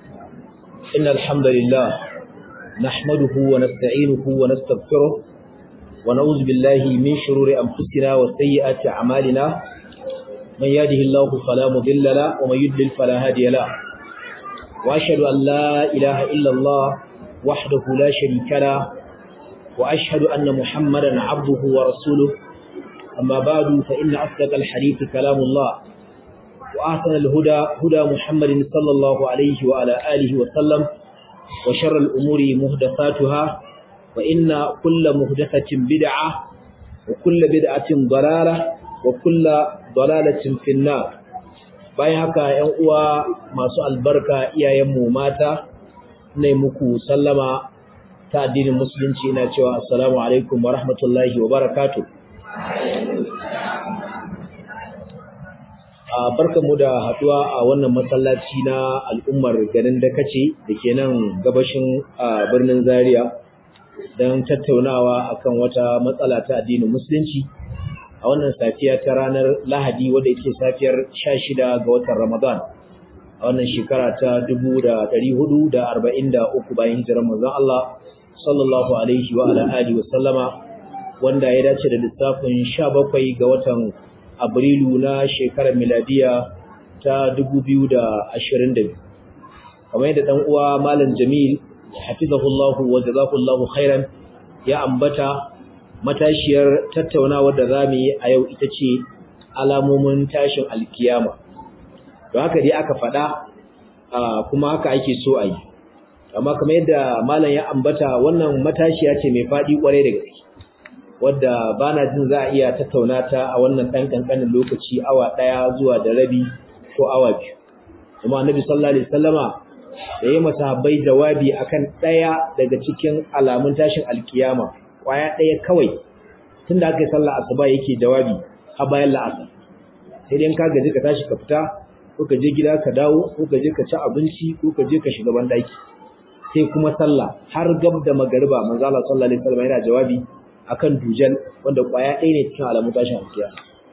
إن الحمد لله نحمده ونستعينه ونستغفره ونعوذ بالله من شرور أنفسنا وسيئات أعمالنا من يهده الله فلا مضل له ومن يضلل فلا هادي له وأشهد أن لا إله إلا الله وحده لا شريك له وأشهد أن محمدا عبده ورسوله أما بعد فإن أصدق الحديث كلام الله وأحسن الهدى هدى محمد صلى الله عليه وعلى آله وسلم وشر الأمور مهدفاتها وإن كل مهدفة بدعة وكل بدعة ضلالة وكل ضلالة في النار bayan haka ‘yan uwa masu albarka iyayenmu mata ne muku sallama ta addinin musulunci na cewa assalamu alaikum wa rahmatullahi wa barakatuh barkanmu da haduwa a wannan masallaci na al'ummar garin Dakace da ke nan gabashin birnin Zaria don tattaunawa akan wata matsala ta addinin musulunci a wannan safiya ta ranar Lahadi wadda yake safiyar 16 ga watan Ramadan a wannan shekara ta 1443 bayan hijirar manzon Allah sallallahu alaihi wa ala alihi wa sallama wanda ya dace da lissafin 17 ga watan Abrilu na shekarar miladiya ta 2022 kamar yadda dan uwa Malam Jamil hafizahullahu wa jazakallahu khairan ya ambata matashiyar tattaunawar da zamu yi a yau ita ce alamomin tashin alkiyama don haka dai aka faɗa kuma haka ake so a yi amma kamar yadda malam ya ambata wannan matashiya ce mai faɗi ƙwarai da gaske wadda ba na jin za a iya tattauna ta a wannan ɗan ƙanƙanin lokaci awa ɗaya zuwa da rabi ko awa biyu kuma annabi sallallahu alaihi wasallama da ya masahabbai jawabi akan ɗaya daga cikin alamun tashin alkiyama ƙwaya ɗaya kawai tun da aka yi sallah asuba yake jawabi a bayan la'asar sai dai ka gaji ka tashi ka fita ko ka je gida ka dawo ko ka je ka ci abinci ko ka je ka shiga banɗaki sai kuma sallah har gab da magariba manzo Allah sallallahu alaihi wasallam yana jawabi akan dujal wanda kwaya ɗaya ne cikin alamun tashin alkiya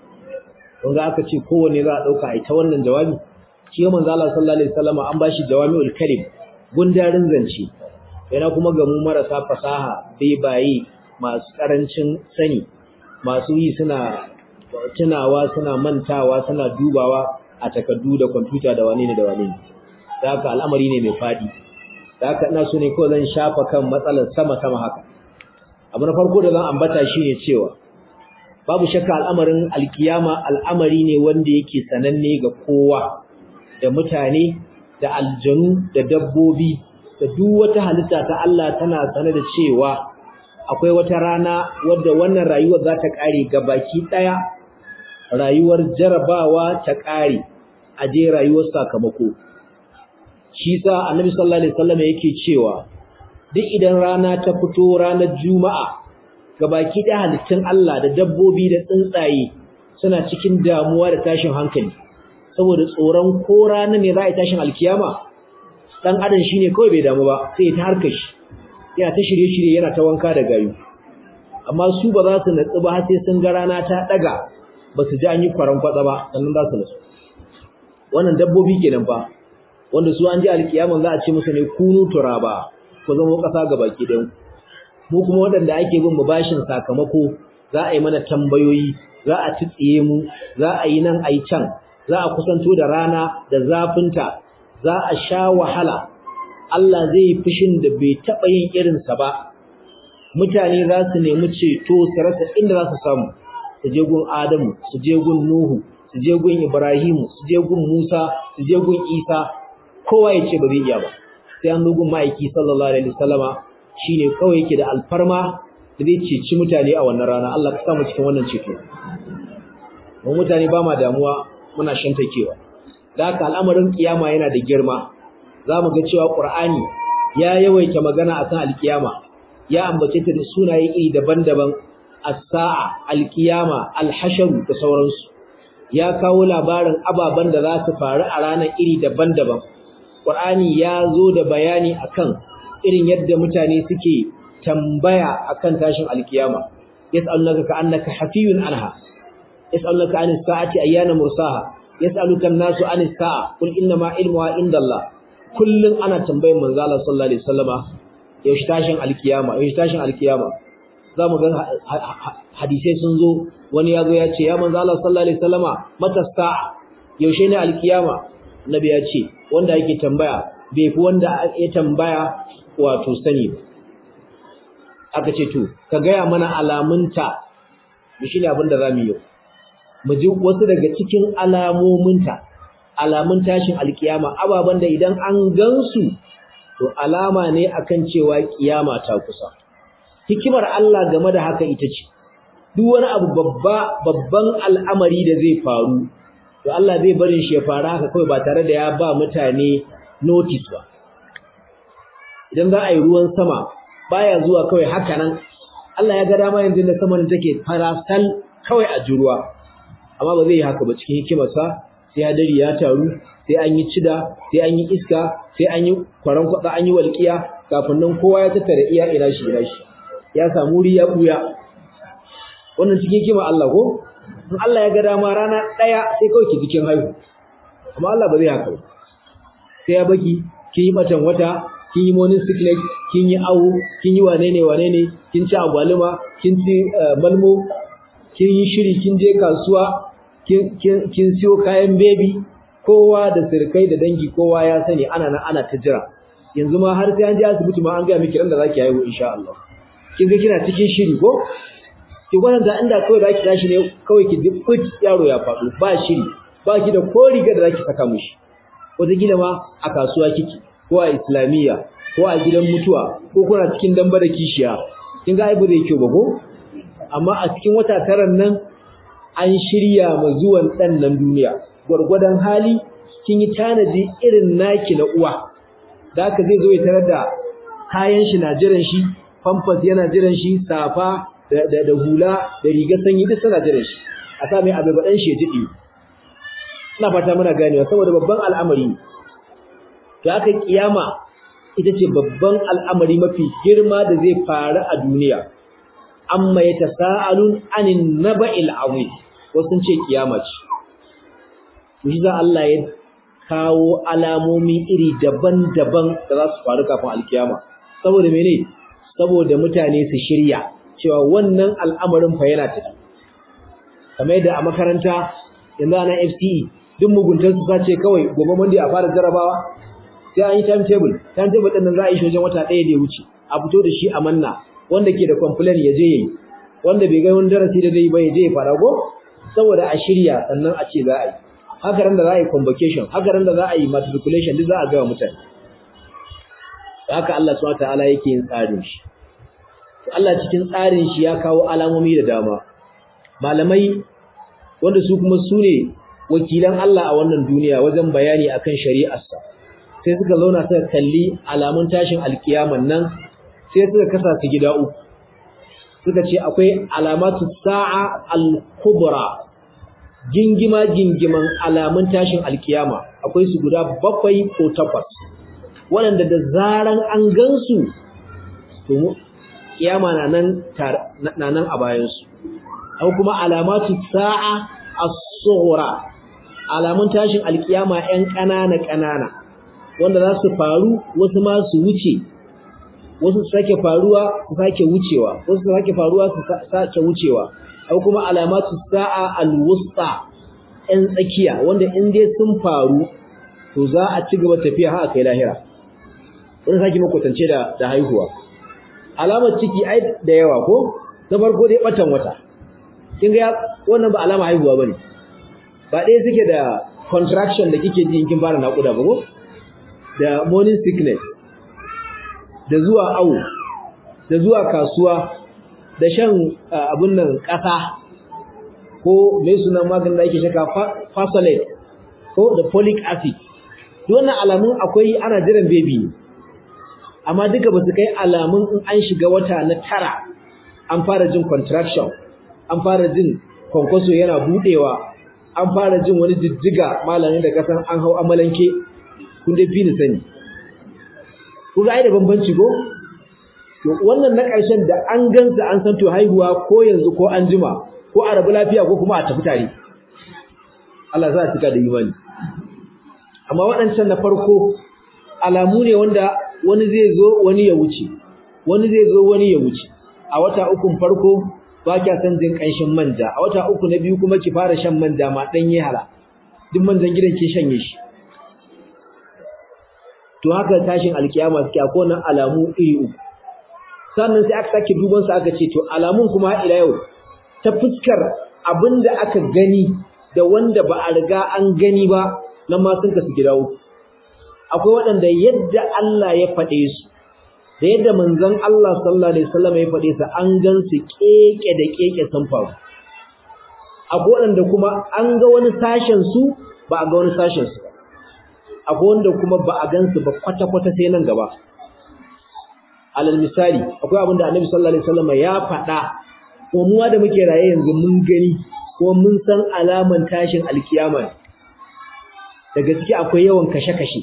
kun ga aka ce kowanne za a ɗauka a ita wannan jawabi shi manzo Allah sallallahu alaihi wasallam an bashi jawami'ul kalim gundarin zance yana kuma ga mu marasa fasaha bai baye masu karancin sani masu yi suna tunawa suna mantawa suna dubawa a takardu da kwamfuta da wane ne da wane ne da haka al'amari ne mai faɗi da haka ina so ne kawai zan shafa kan matsalar sama-sama haka abu na farko da zan ambata shine cewa babu shakka al'amarin alkiyama al'amari ne wanda yake sananne ga kowa da mutane da aljanu da dabbobi da duk wata halitta ta Allah tana sane da cewa akwai wata rana wadda wannan rayuwar za ta kare baki daya rayuwar jarabawa ta kare a je rayuwar sakamako shi sa annabi sallallahu alaihi wasallam yake cewa duk idan rana ta fito ranar juma'a gabaki da halittun Allah da dabbobi da tsuntsaye suna cikin damuwa da tashin hankali saboda tsoron ko rana ne za a yi tashin alkiyama dan adam shine kawai bai damu ba sai ta harka shi yana ta shirye-shirye yana ta wanka da gayu amma su ba za su natsu ba sai sun ga rana ta daga ba su ji an yi kwaran kwatsa ba sannan za su natsu wannan dabbobi kenan fa wanda su an ji alkiyaman za a ce musu ne kunu turaba ku zama ƙasa ga baki ɗin mu kuma waɗanda ake bin mu bashin sakamako za a yi mana tambayoyi za a tsitsiye mu za a yi nan a yi can za a kusanto da rana da zafinta za a sha wahala Allah zai yi fushin da bai taɓa yin irinsa ba mutane za su nemi ceto su rasa inda za su samu su je gun Adamu su je gun Nuhu su je gun Ibrahimu su je gun Musa su je gun Isa kowa ya ce ba zai iya ba sai an lugun ma'aiki sallallahu alaihi wasallama shine kawai yake da alfarma da zai ceci mutane a wannan rana Allah ka sa mu cikin wannan ceto mu mutane ba ma damuwa muna shantakewa da haka al'amarin kiyama yana da girma zamu ga cewa Qur'ani ya yawaita magana akan alkiyama ya ambace ta da sunaye iri daban-daban as-sa'a al-qiyama al-hashr da sauransu ya kawo labarin ababen da za su faru a ranar iri daban-daban Qur'ani ya zo da bayani akan irin yadda mutane suke tambaya akan tashin alkiyama yas'alunaka ka'annaka hafiyun anha yas'alunaka anis sa'ati ayyana mursaha yas'aluka an-nasu anis sa'a qul inna ma ilmuha indallah kullun ana tambayar manzo Allah sallallahu alaihi wasallama yaushe tashin alkiyama yaushe tashin alkiyama zamu ga hadisai sun zo wani ya zo ya ce ya manzo Allah sallallahu alaihi wasallama mata sa'a yaushe ne alkiyama nabi ya ce wanda yake tambaya bai fi wanda ya tambaya wato sani ba aka ce to ka gaya mana alamunta shi ne abin da zamu yi mu ji wasu daga cikin alamominta alamun tashin alkiyama ababan da idan an gansu to alama ne akan cewa kiyama ta kusa hikimar Allah game da haka ita ce duk wani abu babba babban al'amari da zai faru to Allah zai barin shi ya fara haka kawai ba tare da ya ba mutane notice ba idan za a yi ruwan sama baya zuwa kawai haka nan Allah ya ga dama yanzu da saman take farasal kawai a juruwa amma ba zai yi haka ba cikin hikimarsa sai hadari ya taru sai an yi cida sai an yi iska sai an yi kwaran kwatsa an yi walƙiya kafin nan kowa ya tattara iya ina shi ina shi ya samu wuri ya buya wannan cikin hikimar Allah ko in Allah ya ga dama rana ɗaya sai kawai ki cikin haihu amma Allah ba zai haka ba sai ya baki kin yi batan wata kin yi morning sickness kin yi awo kin yi wane ne wane ne kin ci agwaluma kin ci malmo kin yi shiri kin je kasuwa kin kin siyo kayan baby kowa da sirkai da dangi kowa ya sani ana nan ana ta jira yanzu ma har sai an je asibiti ma an ga miki ran da zaki haihu insha Allah kin ga kina cikin shiri ko ki gwada inda kawai zaki tashi ne kawai ki duk yaro ya faɗo ba shiri ba ki da ko riga da zaki saka mishi wata gida ma a kasuwa kike ko a islamiyya ko a gidan mutuwa ko kuna cikin damba da kishiya kin ga ai ba zai kyau ba ko amma a cikin wata taran nan an shirya ma zuwan dan nan duniya gwargwadon hali kin yi tanaji irin naki na uwa da haka zai zo ya tarar da kayan shi na jiran shi pampers yana jiran shi safa da da hula da rigar sanyi duk suna jiran shi a sa mai abai baɗan shi ya jiɗi ina fata muna ganewa saboda babban al'amari da aka kiyama ita ce babban al'amari mafi girma da zai faru a duniya amma ya tasa'alun anin naba'il azim wasu ce kiyama ce shi za Allah ya kawo alamomi iri daban-daban da za su faru kafin alkiyama saboda mene saboda mutane su shirya cewa wannan al'amarin fa yana tafi kamar yadda a makaranta yanzu ana FCE duk muguntar su sace kawai gobe Monday a fara jarabawa sai an yi timetable timetable din nan za a yi shi wajen wata ɗaya da ya wuce a fito da shi a manna wanda ke da complain ya je yayi wanda bai ga wani darasi da zai ba ya je ya fara go saboda a shirya sannan a ce za a yi haka ran da za a yi convocation haka ran da za a yi matriculation duk za a ga mutane haka Allah subhanahu wataala yake yin tsarin shi Allah cikin tsarin shi ya kawo alamomi da dama malamai wanda su kuma su ne wakilan Allah a wannan duniya wajen bayani akan shari'arsa sai suka zauna suka kalli alamun tashin alkiyaman nan sai suka kasa su gida uku suka ce akwai alamatu sa'a al-kubra gingima gingiman alamun tashin alkiyama akwai su guda bakwai ko takwas waɗanda da zaran an gansu to kiyama na nan na nan a bayansu aw kuma alamatu sa'a as-sughra alamun tashin alkiyama ɗan ƙanana ƙanana wanda za su faru wasu ma su wuce wasu su sake faruwa su sake wucewa wasu su sake faruwa su sake wucewa aw kuma alamatu sa'a al-wusta ɗan tsakiya wanda in dai sun faru to za a ci gaba tafiya har kai lahira wani sake makwatance da da haihuwa alamar ciki ai da yawa ko na farko dai batan wata kin ga wannan ba alama haihuwa bane ba dai suke da contraction da kike ji in kin fara nakuda ba ko da morning sickness da zuwa awo da zuwa kasuwa da shan abun nan kasa ko mai sunan maganin da ake shaka fasolate ko da folic acid duk wannan alamun akwai ana jiran baby ne amma duka ba su kai alamun in an shiga wata na tara an fara jin contraction an fara jin kwankwaso yana budewa an fara jin wani jijjiga malamin da kasan an hau amalanke kun dai fi ni sani ku ga ai da bambanci ko to wannan na ƙarshen da an gansa an san to haihuwa ko yanzu ko an jima ko a rabu lafiya ko kuma a tafi tare Allah za a cika da imani amma waɗancan na farko alamu ne wanda wani zai zo wani ya wuce wani zai zo wani ya wuce a wata ukun farko ba kya san jin kanshin manja a wata uku na biyu kuma ki fara shan manja ma dan yi hala duk manjan gidan ke shanye shi to haka tashin alkiyama suke akwai nan alamu iri uku sannan sai aka sake duban su aka ce to alamun kuma ila yau ta fuskar abinda aka gani da wanda ba a riga an gani ba nan ma sun kasu gida uku akwai waɗanda yadda Allah ya faɗe su da yadda manzon Allah sallallahu alaihi wasallam ya faɗe su an gan su keke da keke sun faru akwai waɗanda kuma an ga wani sashen su ba a ga wani sashen su ba akwai wanda kuma ba a gan su ba kwata kwata sai nan gaba alal misali akwai abin da Annabi sallallahu alaihi wasallam ya faɗa ko mu da muke raye yanzu mun gani ko mun san alaman tashin alkiyama daga ciki akwai yawan kashe-kashe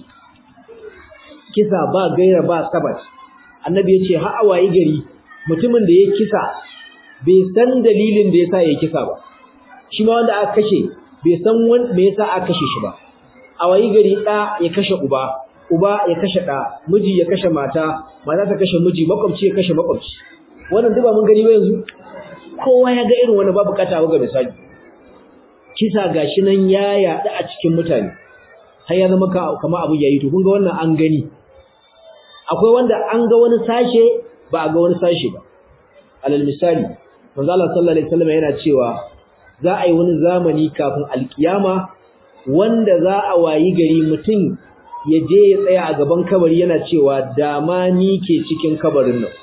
kisa ba gaira ba sabat annabi yace har awayi gari mutumin da ya kisa bai san dalilin da yasa ya kisa ba shi ma wanda aka kashe bai san me yasa aka kashe shi ba awayi gari da ya kashe uba uba ya kashe da miji ya kashe mata mata ta kashe miji makwabci ya kashe makwabci wannan duk ba mun gani ba yanzu kowa ya ga irin wani babu kata ga misali kisa gashi nan ya yaɗu a cikin mutane har ya zama kamar abu yayi to kun ga wannan an gani akwai wanda an ga wani sashe ba a ga wani sashe ba alal misali manzo Allah sallallahu alaihi wasallam yana cewa za a yi wani zamani kafin alkiyama wanda za a wayi gari mutum ya je ya tsaya a gaban kabari yana cewa dama ni ke cikin kabarin nan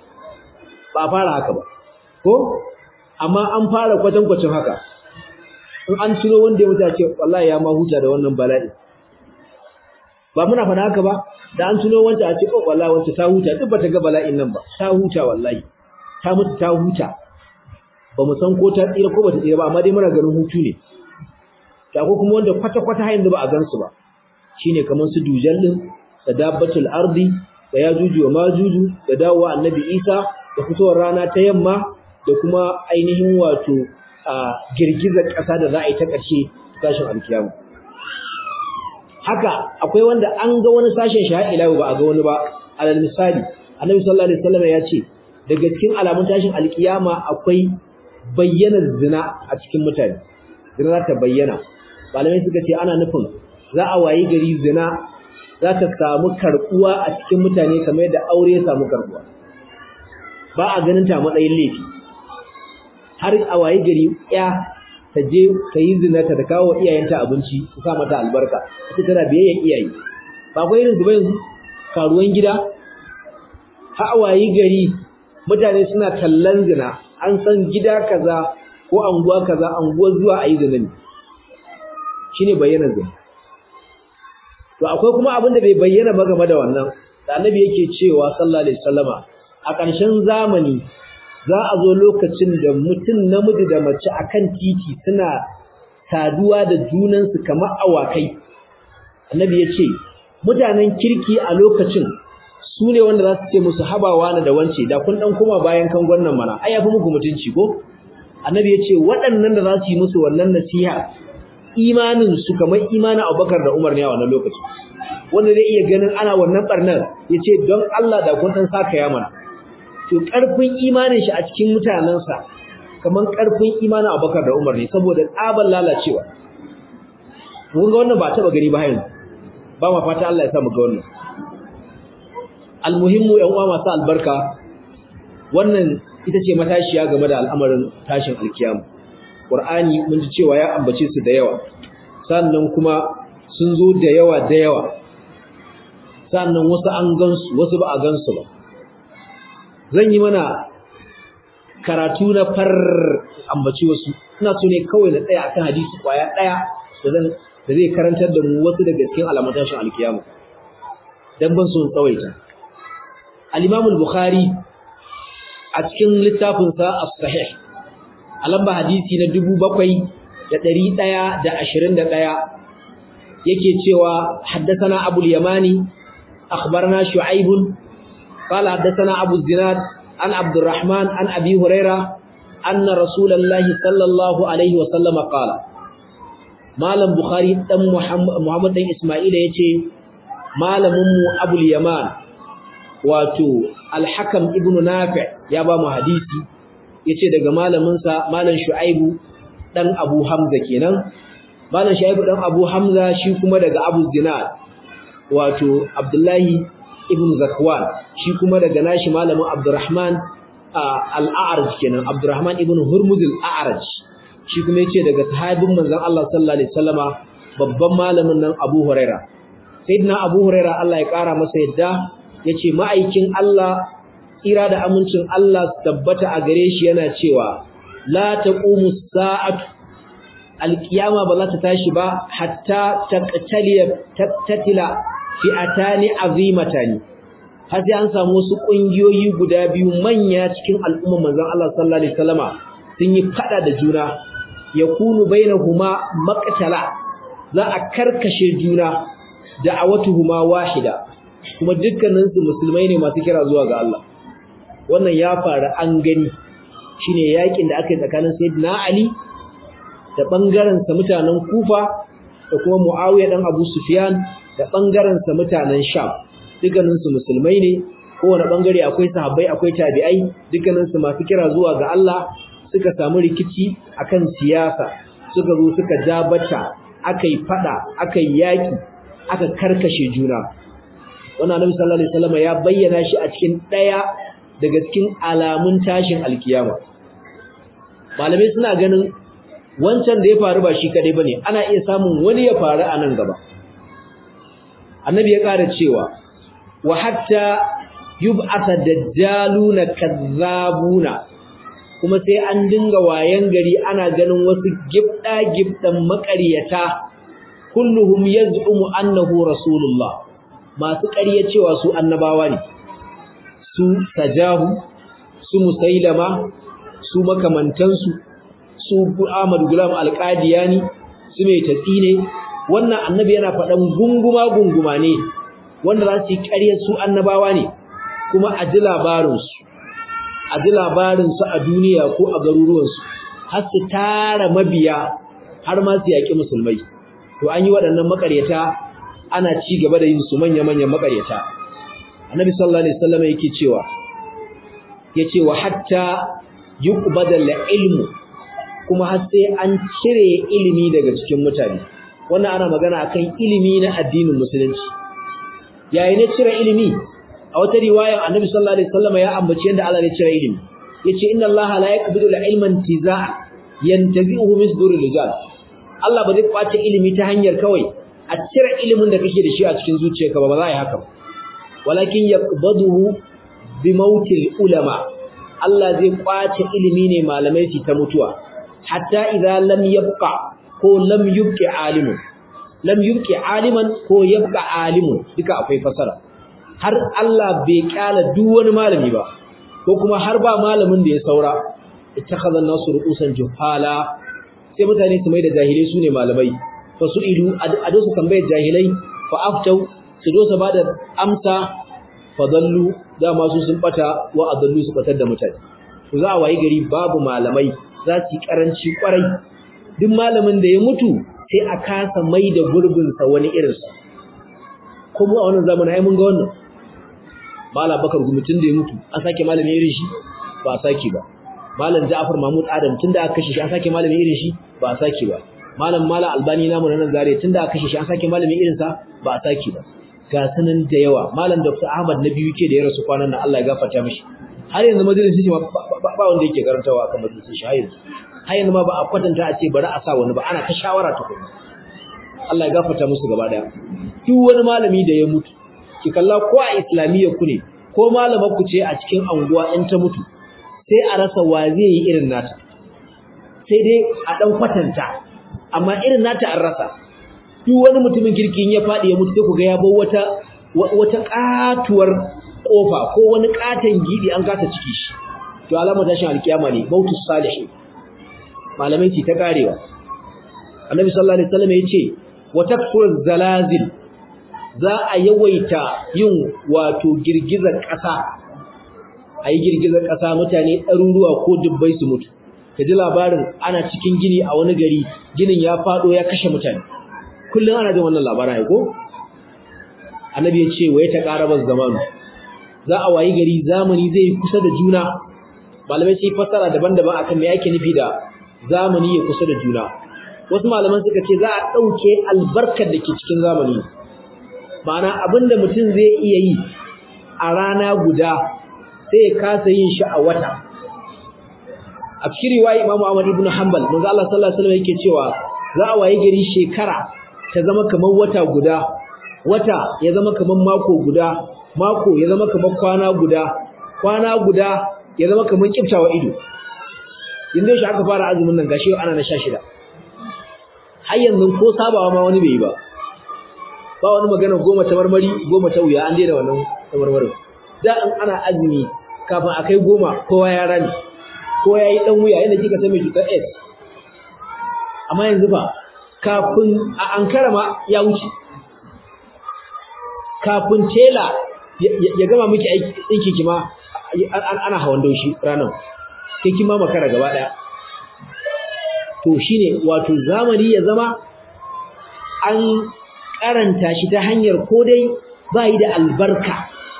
ba fara haka ba ko amma an fara kwatankwacin haka in an ciro wanda ya mutu ce wallahi ya ma huta da wannan bala'i ba muna faɗa haka ba da an tuno wanda a ce oh wallahi wanda ta huta duk bata ga bala'in nan ba ta huta wallahi ta mutu ta huta ba mu san ko ta tsira ko bata tsira ba amma dai muna ganin hutu ne ta ko kuma wanda kwata kwata har yanzu ba a gansu ba shine kamar su dujal din da dabbatul ardi da yajuju wa majuju da dawowa annabi Isa da fitowar rana ta yamma da kuma ainihin wato a girgizar ƙasa da za a yi ta ƙarshe tashin alkiyama haka akwai wanda an ga wani sashen shi har ila ba a ga wani ba alal misali annabi sallallahu alaihi wasallam ya ce daga cikin alamun tashin alkiyama akwai bayyana zina a cikin mutane zina za ta bayyana malamai suka ce ana nufin za a wayi gari zina za ta samu karbuwa a cikin mutane kamar yadda aure ya samu karbuwa ba a ganin ta matsayin laifi har a wayi gari ya ta je ta yi zinata ta kawo iyayenta abinci su sa mata albarka ita tana biyayyen iyaye ba akwai irin zuba yanzu karuwan gida hawayi gari mutane suna kallon zina an san gida kaza ko anguwa kaza anguwar zuwa a yi zina ne shine bayyana zina to akwai kuma abin da bai bayyana ba game da wannan da annabi yake cewa sallallahu alaihi wasallama a ƙarshen zamani za a zo lokacin da mutum namiji da mace akan titi suna saduwa da junansu kamar awakai annabi ya ce mutanen kirki a lokacin su ne wanda za su ce musu habawa na da wance da kun dan koma bayan kan gwannan mana ai yafi muku mutunci ko annabi ya ce waɗannan da za su yi musu wannan nasiha imanin su kamar imanin Abubakar da Umar ne a wannan lokacin wanda zai iya ganin ana wannan barnar ya ce don Allah da kun dan saka ya mana to ƙarfin imanin shi a cikin mutanensa kamar ƙarfin imanin Abubakar da Umar ne saboda tsaban lalacewa mun ga wannan ba taba gari ba yanzu ba ma fata Allah ya sa mu ga wannan almuhimmu ƴan uwa masu albarka wannan ita ce matashiya game da al'amarin tashin alkiyama Qur'ani mun ji cewa ya ambace su da yawa sannan kuma sun zo da yawa da yawa sannan wasu an gansu wasu ba a gansu ba zan yi mana karatu na far ambaci wasu ina so ne kawai na tsaya akan hadisi kwaya daya da zan da zai karantar da mu wasu daga cikin alamun tashin alkiyama dan ban so tsawaita al-Imam al-Bukhari a cikin littafin sa as-Sahih a lamba hadisi na 7121 yake cewa haddathana Abu al-Yamani akhbarana Shu'aib قال حدثنا أبو الزناد عن عبد الرحمن عن أبي هريرة أن رسول الله صلى الله عليه وسلم قال مالم بخاري دم محمد دم إسماعيل يتي malamin mu Abul Yaman wato Al-Hakam ibn Nafi' ya ba mu hadisi yace daga malamin sa malam Shu'aibu dan Abu Hamza kenan malam Shu'aibu dan Abu Hamza shi kuma daga Abu Zinad wato Abdullahi ibn Zakwan shi kuma daga nashi malamin Abdurrahman al-A'raj kenan Abdurrahman ibn Hurmuz al-A'raj shi kuma yace daga sahabin manzon Allah sallallahu alaihi wasallama babban malamin nan Abu Huraira sayyidina Abu Huraira Allah ya kara masa yadda yace ma'aikin Allah tsira da amincin Allah su tabbata a gare shi yana cewa la taqumu sa'atu alqiyama ba za ta tashi ba hatta taqtaliya tatila fi'atani azimatani har sai an samu wasu kungiyoyi guda biyu manya cikin al'umma manzon Allah sallallahu alaihi wasallama sun yi fada da juna yakunu bainahuma maqtala za a karkashe juna da'awatuhuma wahida kuma dukkanin su musulmai ne masu kira zuwa ga Allah wannan ya faru an gani shine yakin da aka yi tsakanin sayyidina Ali da bangaren sa mutanen Kufa da kuma Muawiya dan Abu Sufyan da bangaren sa mutanen Sham dukkanin su musulmai ne kowane bangare akwai sahabbai akwai tabi'ai dukkanin su masu kira zuwa ga Allah suka samu rikici akan siyasa suka zo suka jabata akai fada akai yaki aka karkashe juna wannan Annabi sallallahu alaihi wasallam ya bayyana shi a cikin daya daga cikin alamun tashin alkiyama malamai suna ganin wancan da ya faru ba shi kadai bane ana iya samun wani ya faru a nan gaba annabi ya ƙara cewa wa hatta yub'atha dajjaluna kazzabuna kuma sai an dinga wayan gari ana ganin wasu gibda gibdan maƙaryata kulluhum yaz'umu annahu rasulullah masu ƙarya cewa su annabawa ne su sajahu su musailama su makamantansu su Ahmad Gulam Al-Qadiyani su mai tatsine wannan annabi yana faɗan gunguma gunguma ne wanda za su yi ƙaryar su annabawa ne kuma a ji labarinsu a ji labarinsu a duniya ko a garuruwansu har su tara mabiya har ma su yaƙi musulmai to an yi waɗannan maƙaryata ana ci gaba da yin su manya-manyan maƙaryata annabi sallallahu alaihi wasallam yake cewa yace wa hatta yuqbadal ilmu kuma har sai an cire ilimi daga cikin mutane wannan ana magana akan ilimi na addinin musulunci yayi ne cire ilimi a wata riwaya annabi sallallahu alaihi wasallam ya ambaci yanda Allah ya cire ilimi yace inna Allah la yaqbidu al-ilma intizaa yantazi'uhu min suduril rijal Allah ba zai kwace ilimi ta hanyar kawai a cire ilimin da kake da shi a cikin zuciyarka ba ba za a yi haka ba walakin yaqbaduhu bi mautil ulama Allah zai kwace ilimi ne malamai su ta mutuwa hatta idza lam yabqa ko lam yubqi alimun lam yubqi aliman ko yabqa alimun duka akwai fasara har Allah bai kyala duk wani malami ba ko kuma har ba malamin da ya saura ittakhadha an-nasu ru'usan juhala sai mutane su mai da jahilai sune malamai fa su idu a dosa tambayar jahilai fa aftau su dosa bada amsa fa dallu dama su sun bata wa adallu su batar da mutane to za a wayi gari babu malamai za su yi karanci kwarai duk malamin da ya mutu sai a kasa mai da gurbinsa wani irinsa kuma a wannan zamanin ai mun ga wannan malam bakar gumutun da ya mutu an sake malami irin shi ba a sake ba malam ja'far mahmud adam tun da aka kashe shi an sake malami irin shi ba a sake ba malam malam albani namu nan zare tun da aka kashe shi an sake malami irin sa ba a sake ba ga sanan da yawa malam dr ahmad na biyu ke da ya rasu kwanan nan Allah ya gafarta mishi har yanzu majalisin shi ba wanda yake karantawa akan majalisin shi har yanzu har yanzu ma ba a kwatanta a ce bari a sa wani ba ana ta shawara ta kuma Allah ya gafarta musu gaba daya duk wani malami da ya mutu ki kalla ko a islamiyyar ku ne ko malamar ku ce a cikin anguwa in ta mutu sai a rasa wa zai yi irin nata sai dai a dan kwatanta amma irin nata an rasa duk wani mutumin kirki ya faɗi ya mutu sai ku ga ya bar wata wata katuwar kofa ko wani katan gidi an kasa ciki shi to alama tashin alkiyama ne bautus salihin malamai ce ta karewa annabi sallallahu alaihi wasallam yace wa takfur zalazil za a yawaita yin wato girgizar ƙasa ayi girgizar ƙasa mutane ɗaruruwa ko dubbai su mutu kaji labarin ana cikin gini a wani gari ginin ya fado ya kashe mutane kullum ana jin wannan labarin ai ko annabi ya ce wa ya taqaraba zamanu za a wayi gari zamani zai kusa da juna malamai sai fassara daban-daban akan me yake nufi da zamani ya kusa da juna wasu malaman suka ce za a dauke albarkar da ke cikin zamani ma'ana abinda mutum zai iya yi a rana guda sai ya kasa yin shi a wata a cikin riwaya Imam Ahmad ibn Hanbal manzo Allah sallallahu alaihi wasallam yake cewa za a wayi gari shekara ta zama kamar wata guda wata ya zama kamar mako guda mako ya zama kamar kwana guda kwana guda ya zama kamar kiftawa ido inda shi aka fara azumin nan gashi ana na 16 har yanzu ko sabawa ma wani bai yi ba ba wani magana goma ta marmari goma ta wuya an daina wannan ta marmarin da an ana azumi kafin a kai goma kowa ya rani ko ya yi ɗan wuya yadda kika san mai cutar S amma yanzu ba kafin a ankara ma ya wuce kafin tela ya gama miki aiki ɗinki kima ana hawan daushi ranar sai kima makara gaba ɗaya to shine wato zamani ya zama an karanta shi ta hanyar ko dai ba yi da albarka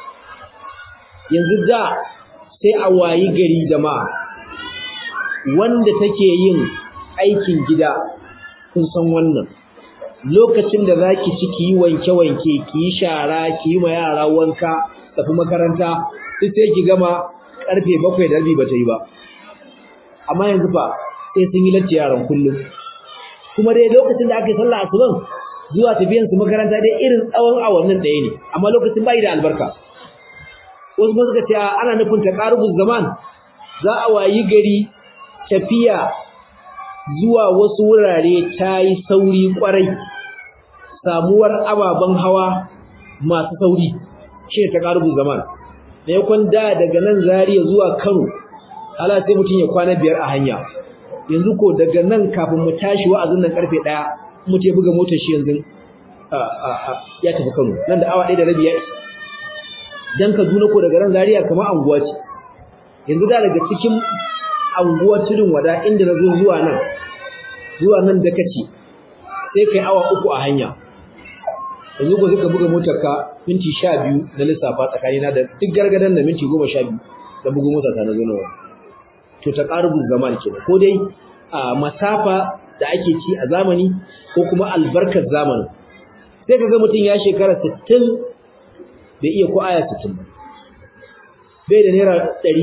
yanzu da sai a wayi gari jama'a wanda take yin aikin gida kun san wannan lokacin da zaki ci ki yi wanke-wanke ki yi shara ki yi ma yara wanka tafi makaranta duk sai ki gama karfe bakwai da rabi ba ta yi ba amma yanzu fa sai sun yi latti yaran kullum kuma dai lokacin da aka yi sallah asuban zuwa tafiyan su makaranta dai irin tsawon awannin ɗaya ne amma lokacin bai da albarka wasu ba suka ce ana nufin taqarubuz zaman za a wayi gari tafiya zuwa wasu wurare ta yi sauri kwarai samuwar ababen hawa masu sauri shi ne taqarubuz zaman maimakon da daga nan Zaria zuwa Kano hala sai mutum ya kwana biyar a hanya yanzu ko daga nan kafin mu tashi wa'azin nan karfe 1 mutum ya buga motar shi yanzu ya tafi Kano nan da awa 1 da rabi ya isa dan Kaduna ko daga ran Zaria kamar anguwa ce yanzu da daga cikin anguwar tudun wada inda na zo zuwa nan zuwa nan da kace sai kai awa uku a hanya yanzu ko suka buga motar ka minti 12 na lissafa tsakanina da duk gargadan da minti 12 da buga motar ta na zo nan to ta qarbu zaman kenan ko dai a masafa da ake ci a zamani ko kuma albarkar zamani sai kaga mutum ya shekara 60 bai iya ko aya 60 ba bai da naira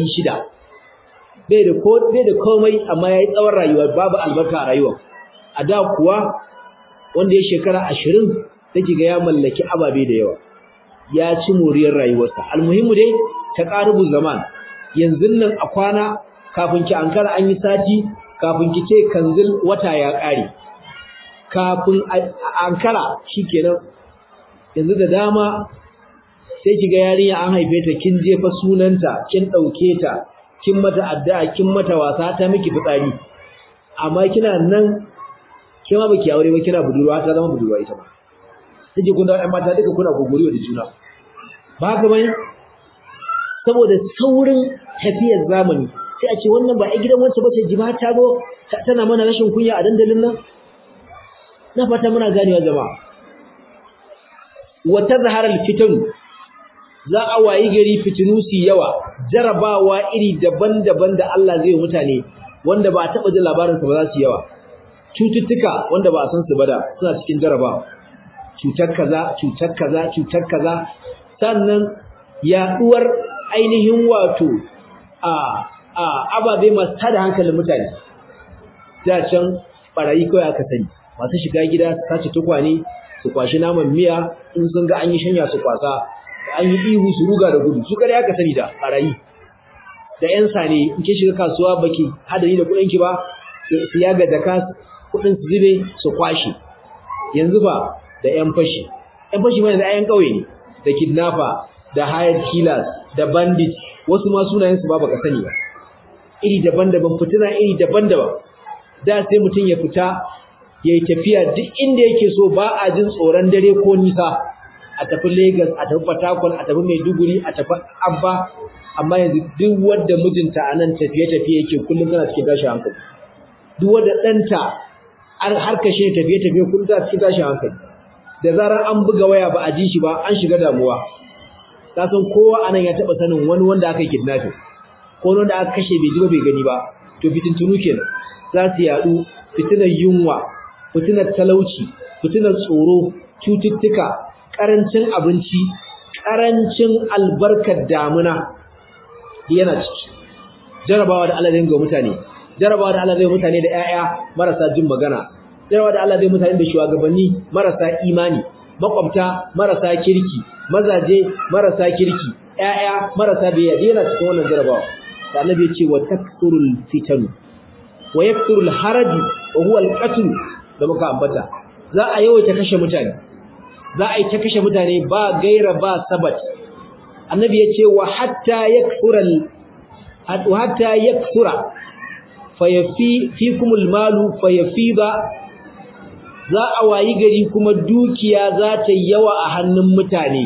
600 bai da ko bai da komai amma yayi tsawon rayuwa babu albarka a rayuwa a da kuwa wanda ya shekara 20 take ga ya mallaki ababe da yawa ya ci moriyar rayuwarsa almuhimmu dai ta qarubu zaman yanzu nan a kwana kafin ki ankara an yi sati kafin ki ce kanzil wata ya kare kafin ankara shikenan yanzu da dama sai kiga yarinya an haife ta kin jefa sunanta kin dauke ta kin mata addu'a kin mata wasa ta miki fitsari amma kina nan kin ma baki aure ba kina budurwa ta zama budurwa ita ba take kun da ɗan mata duka kuna gogoriwa da juna ba haka bane saboda saurin tafiyar zamani sai a ce wannan ba a gidan wacce bace jima ta go tana mana rashin kunya a dandalin nan na fata muna ganewa jama'a wa tazhara al-fitan za a wayi gari fitinu su yawa jarabawa iri daban-daban da Allah zai mutane wanda ba a taba jin labarin sa ba za su yawa cututtuka wanda ba a san su ba da suna cikin jarabawa cutar kaza cutar kaza cutar kaza sannan yaduwar ainihin wato a a ababe masu tada hankalin mutane da can barayi kawai aka sani masu shiga gida su sace tukwane su kwashi naman miya in sun ga an yi shanya su kwasa an yi ihu su ruga da gudu su kare aka sani da barayi da yan sane in ke shiga kasuwa baki hadari da kudin ki ba su yaga jaka kudin su zube su kwashi yanzu ba da yan fashi yan fashi mai da ayan kauye ne da kidnapper da hired killers da bandit wasu ma sunayen su ba baka sani ba iri daban-daban fitina iri daban-daban da sai mutum ya fita yayi tafiya duk inda yake so ba a jin tsoron dare ko nisa a tafi Lagos a tafi Port Harcourt a tafi Maiduguri a tafi Abba amma yanzu duk wanda mijinta a nan tafiye-tafiye yake kullum tana cikin tashin hankali duk wanda ɗanta har kashe tafiye-tafiye kullum tana cikin tashin hankali da zarar an buga waya ba a ji shi ba an shiga damuwa ka san kowa anan ya taba sanin wani wanda aka yi kidnapping ko wanda aka kashe bai ji ba bai gani ba to fitintunu kenan za su yadu fitinar yunwa fitinar talauci fitinar tsoro cututtuka karancin abinci karancin albarkar damuna yana ciki jarabawa da Allah zai ga mutane jarabawa da Allah zai mutane da ƴaƴa marasa jin magana jarabawa da Allah zai mutane da shugabanni marasa imani makwabta marasa kirki mazaje marasa kirki ƴaƴa marasa biyayya yana cikin wannan jarabawa da annabi ya ce wa taksurul fitanu wa yaksurul haraju wa huwa alqatl da muka ambata za a yawaita kashe mutane za a yi ta kashe mutane ba gaira ba sabat annabi ya ce wa hatta yaksural wa hatta yaksura fayafi fikumul malu fayafida za a wayi gari kuma dukiya za ta yawa a hannun mutane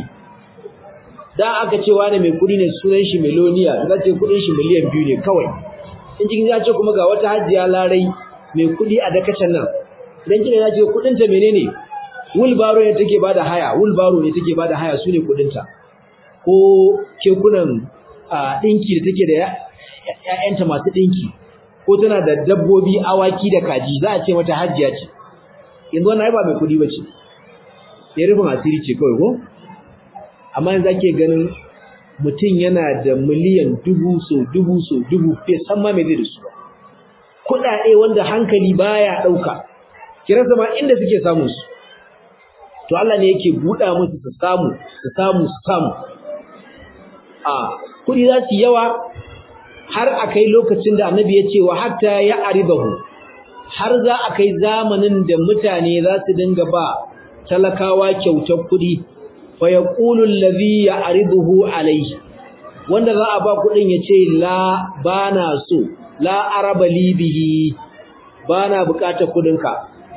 da aka ce wani mai kudi ne sunan shi miloniya za ce kudin shi miliyan biyu ne kawai in cikin ya ce kuma ga wata hajiya larai mai kudi a dakacin nan idan kina ya ce kudin ta menene wulbaro ne take bada haya wulbaro ne take bada haya su ne kudin ta ko kekunan dinki da take da ƴaƴanta masu dinki ko tana da dabbobi awaki da kaji za a ce mata hajiya ce yanzu wannan ai ba mai kudi bace ya rufin asiri ce kawai ko amma yanzu ake ganin mutum yana da miliyan dubu so dubu so dubu bai san ma me zai da su ba kuɗaɗe wanda hankali baya ɗauka kira ma inda suke samun su to Allah ne yake buɗa musu su samu su samu su samu a kuɗi za su yawa har a kai lokacin da annabi ya ce wa hatta ya aribahu har za a kai zamanin da mutane za su dinga ba talakawa kyautar kuɗi fa yaqulu allazi ya'riduhu alayhi wanda za a ba kuɗin ya ce la bana so la araba li bihi bana bukatar kuɗinka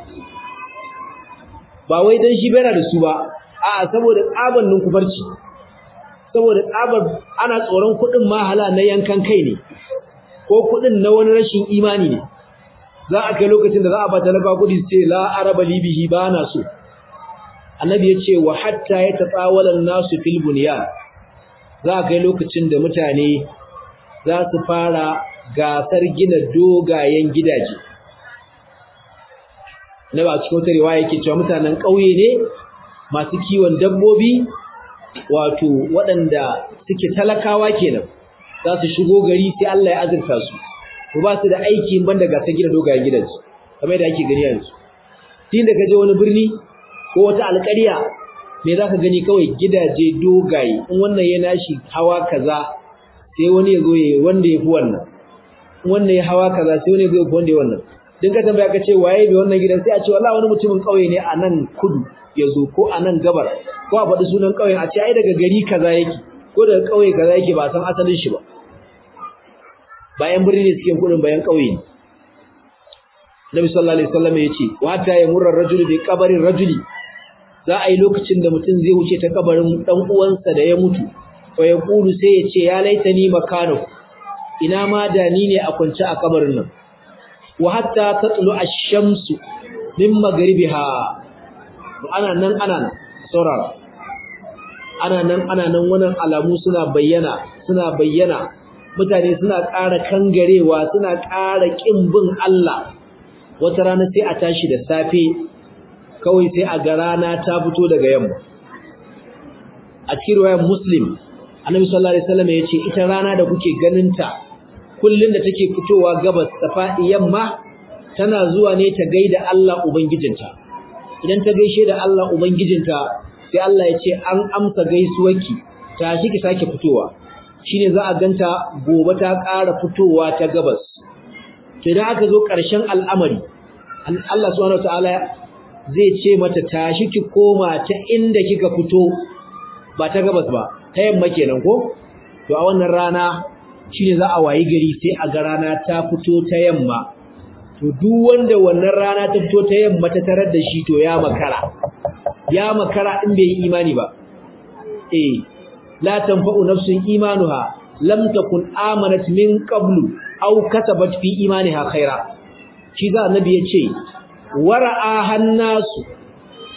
ba wai dan shi bai da su ba a'a saboda tsaban ninkufarci saboda tsabar ana tsoron kuɗin mahala na yankan kai ne ko kuɗin na wani rashin imani ne za a kai lokacin da za a ba talaka kuɗi su ce la araba libihi ba na so annabi ya ce wa hatta ya tatsawalan nasu fil bunyan za a kai lokacin da mutane za su fara gasar gina dogayen gidaje na ba cikin wata riwaya yake cewa mutanen ƙauye ne masu kiwon dabbobi wato waɗanda suke talakawa kenan za su shigo gari sai Allah ya azurta su ko ba su da aiki ban da gasar gina dogayen gidaje kamar yadda ake gani yanzu tun da ka je wani birni ko wata alƙarya me za ka gani kawai gidaje dogaye in wannan ya nashi hawa kaza sai wani ya zo ya wanda ya fi wannan in wannan ya hawa kaza sai wani ya zo ya fi wanda ya wannan din ka tambaya ka ce waye bai wannan gidan sai a ce wallahi wani mutumin ƙauye ne a nan kudu ya zo ko a nan gabar ko a faɗi sunan ƙauyen a ce ai daga gari kaza yake ko daga ƙauye kaza yake ba san asalin shi ba bayan birni ne suke kudin bayan ƙauye ne Nabi sallallahu alaihi wasallam ya ce wa ta yamurra rajulu bi qabarin rajuli za a yi lokacin da mutum zai wuce ta kabarin dan uwansa da ya mutu fa ya kulu sai ya ce ya laitani makano ina ma da ni ne a kwance a kabarin nan wa hatta tatlu ash-shamsu min maghribiha ana nan ana nan saurara ana nan ana nan wannan alamu suna bayyana suna bayyana mutane suna ƙara kangarewa suna ƙara ƙin bin Allah wata rana sai a tashi da safe kawai sai a ga rana ta fito daga yamma a cikin riwayar muslim annabi sallallahu alaihi wasallam ya ce ita rana da kuke ganinta kullun da take fitowa gabas ta faɗi yamma tana zuwa ne ta gaida Allah ubangijinta idan ta gaishe da Allah ubangijinta sai Allah ya ce an amsa gaisuwarki tashi ki sake fitowa shine za a ganta gobe ta ƙara fitowa ta gabas to idan aka zo ƙarshen al'amari Allah subhanahu wataala zai ce mata tashi ki koma ta inda kika fito ba ta gabas ba ta yamma kenan ko to a wannan rana shine za a wayi gari sai a ga rana ta fito ta yamma to duk wanda wannan rana ta fito ta yamma ta tarar da shi to ya makara ya makara in bai yi imani ba eh la tanfa'u nafsun imanuha lam takun amanat min qablu aw kasabat fi imaniha khaira shi za annabi yace wara'a hannasu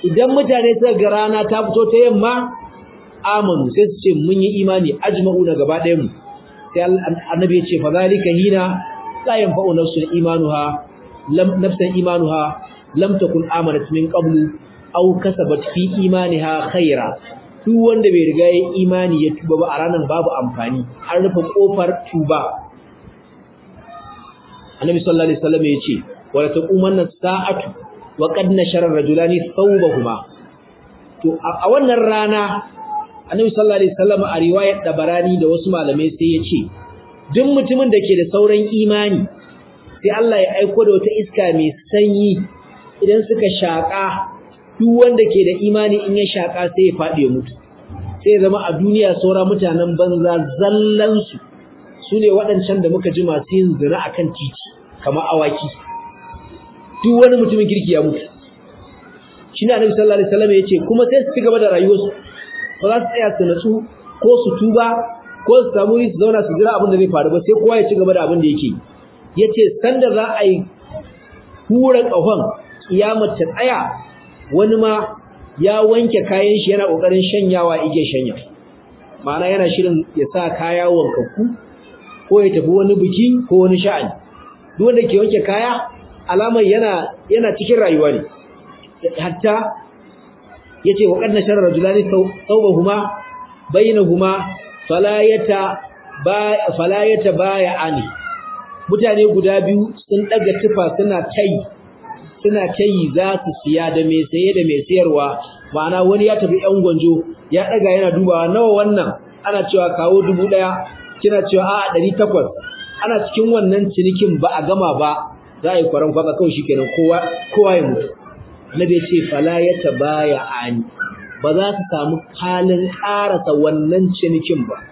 idan mutane suka ga rana ta fito ta yamma amanu sai su ce mun yi imani ajma'u na gaba ɗayan mu sai annabi ya ce fa zalika hina la yanfa'u nafsun imanuha lam nafsan imanuha lam takun amanat min qablu aw kasabat fi imaniha khaira duk wanda bai riga ya imani ya tuba ba a ranar babu amfani an rufe kofar tuba annabi sallallahu alaihi wasallam ya ce wala taqumanna sa'atu wa qad nashara rajulani thawbahuma to a wannan rana annabi sallallahu alaihi wasallam a riwayar dabarani da wasu malamai sai ya ce duk mutumin da ke da sauran imani sai Allah ya aiko da wata iska mai sanyi idan suka shaka duk wanda ke da imani in ya shaka sai ya fadi ya mutu sai zama a duniya saura mutanen banza zallan su sune waɗancan da muka ji masu yin zina akan titi kamar awaki duk wani mutumin kirki ya mutu shi ne annabi sallallahu alaihi wasallam ya ce kuma sai su ci gaba da rayuwarsu ba za su tsaya su natsu ko su tuba ko su samu su zauna su jira abin da zai faru ba sai kowa ya ci gaba da abin da yake ya ce sanda za a yi hura ƙahon kiyamar ta tsaya wani ma ya wanke kayan shi yana ƙoƙarin shanyawa ige shanya ma'ana yana shirin ya sa kaya wankakku ko ya tafi wani biki ko wani sha'ani duk wanda ke wanke kaya alamar yana yana cikin rayuwa ne hatta yace wa qad nashara rajulani thawbahuma bainahuma falayata ba falayata bayani mutane guda biyu sun daga tufa suna tai suna tai za su siya da mai saye da mai sayarwa ma'ana wani ya tafi yan gwanjo ya daga yana dubawa nawa wannan ana cewa kawo dubu daya kina cewa a 800 ana cikin wannan cinikin ba a gama ba za a yi kwaran kwaka kawai shikenan kowa kowa ya mutu Annabi ya ce fala ya tabaya ani ba za su samu halin karasa wannan cinikin ba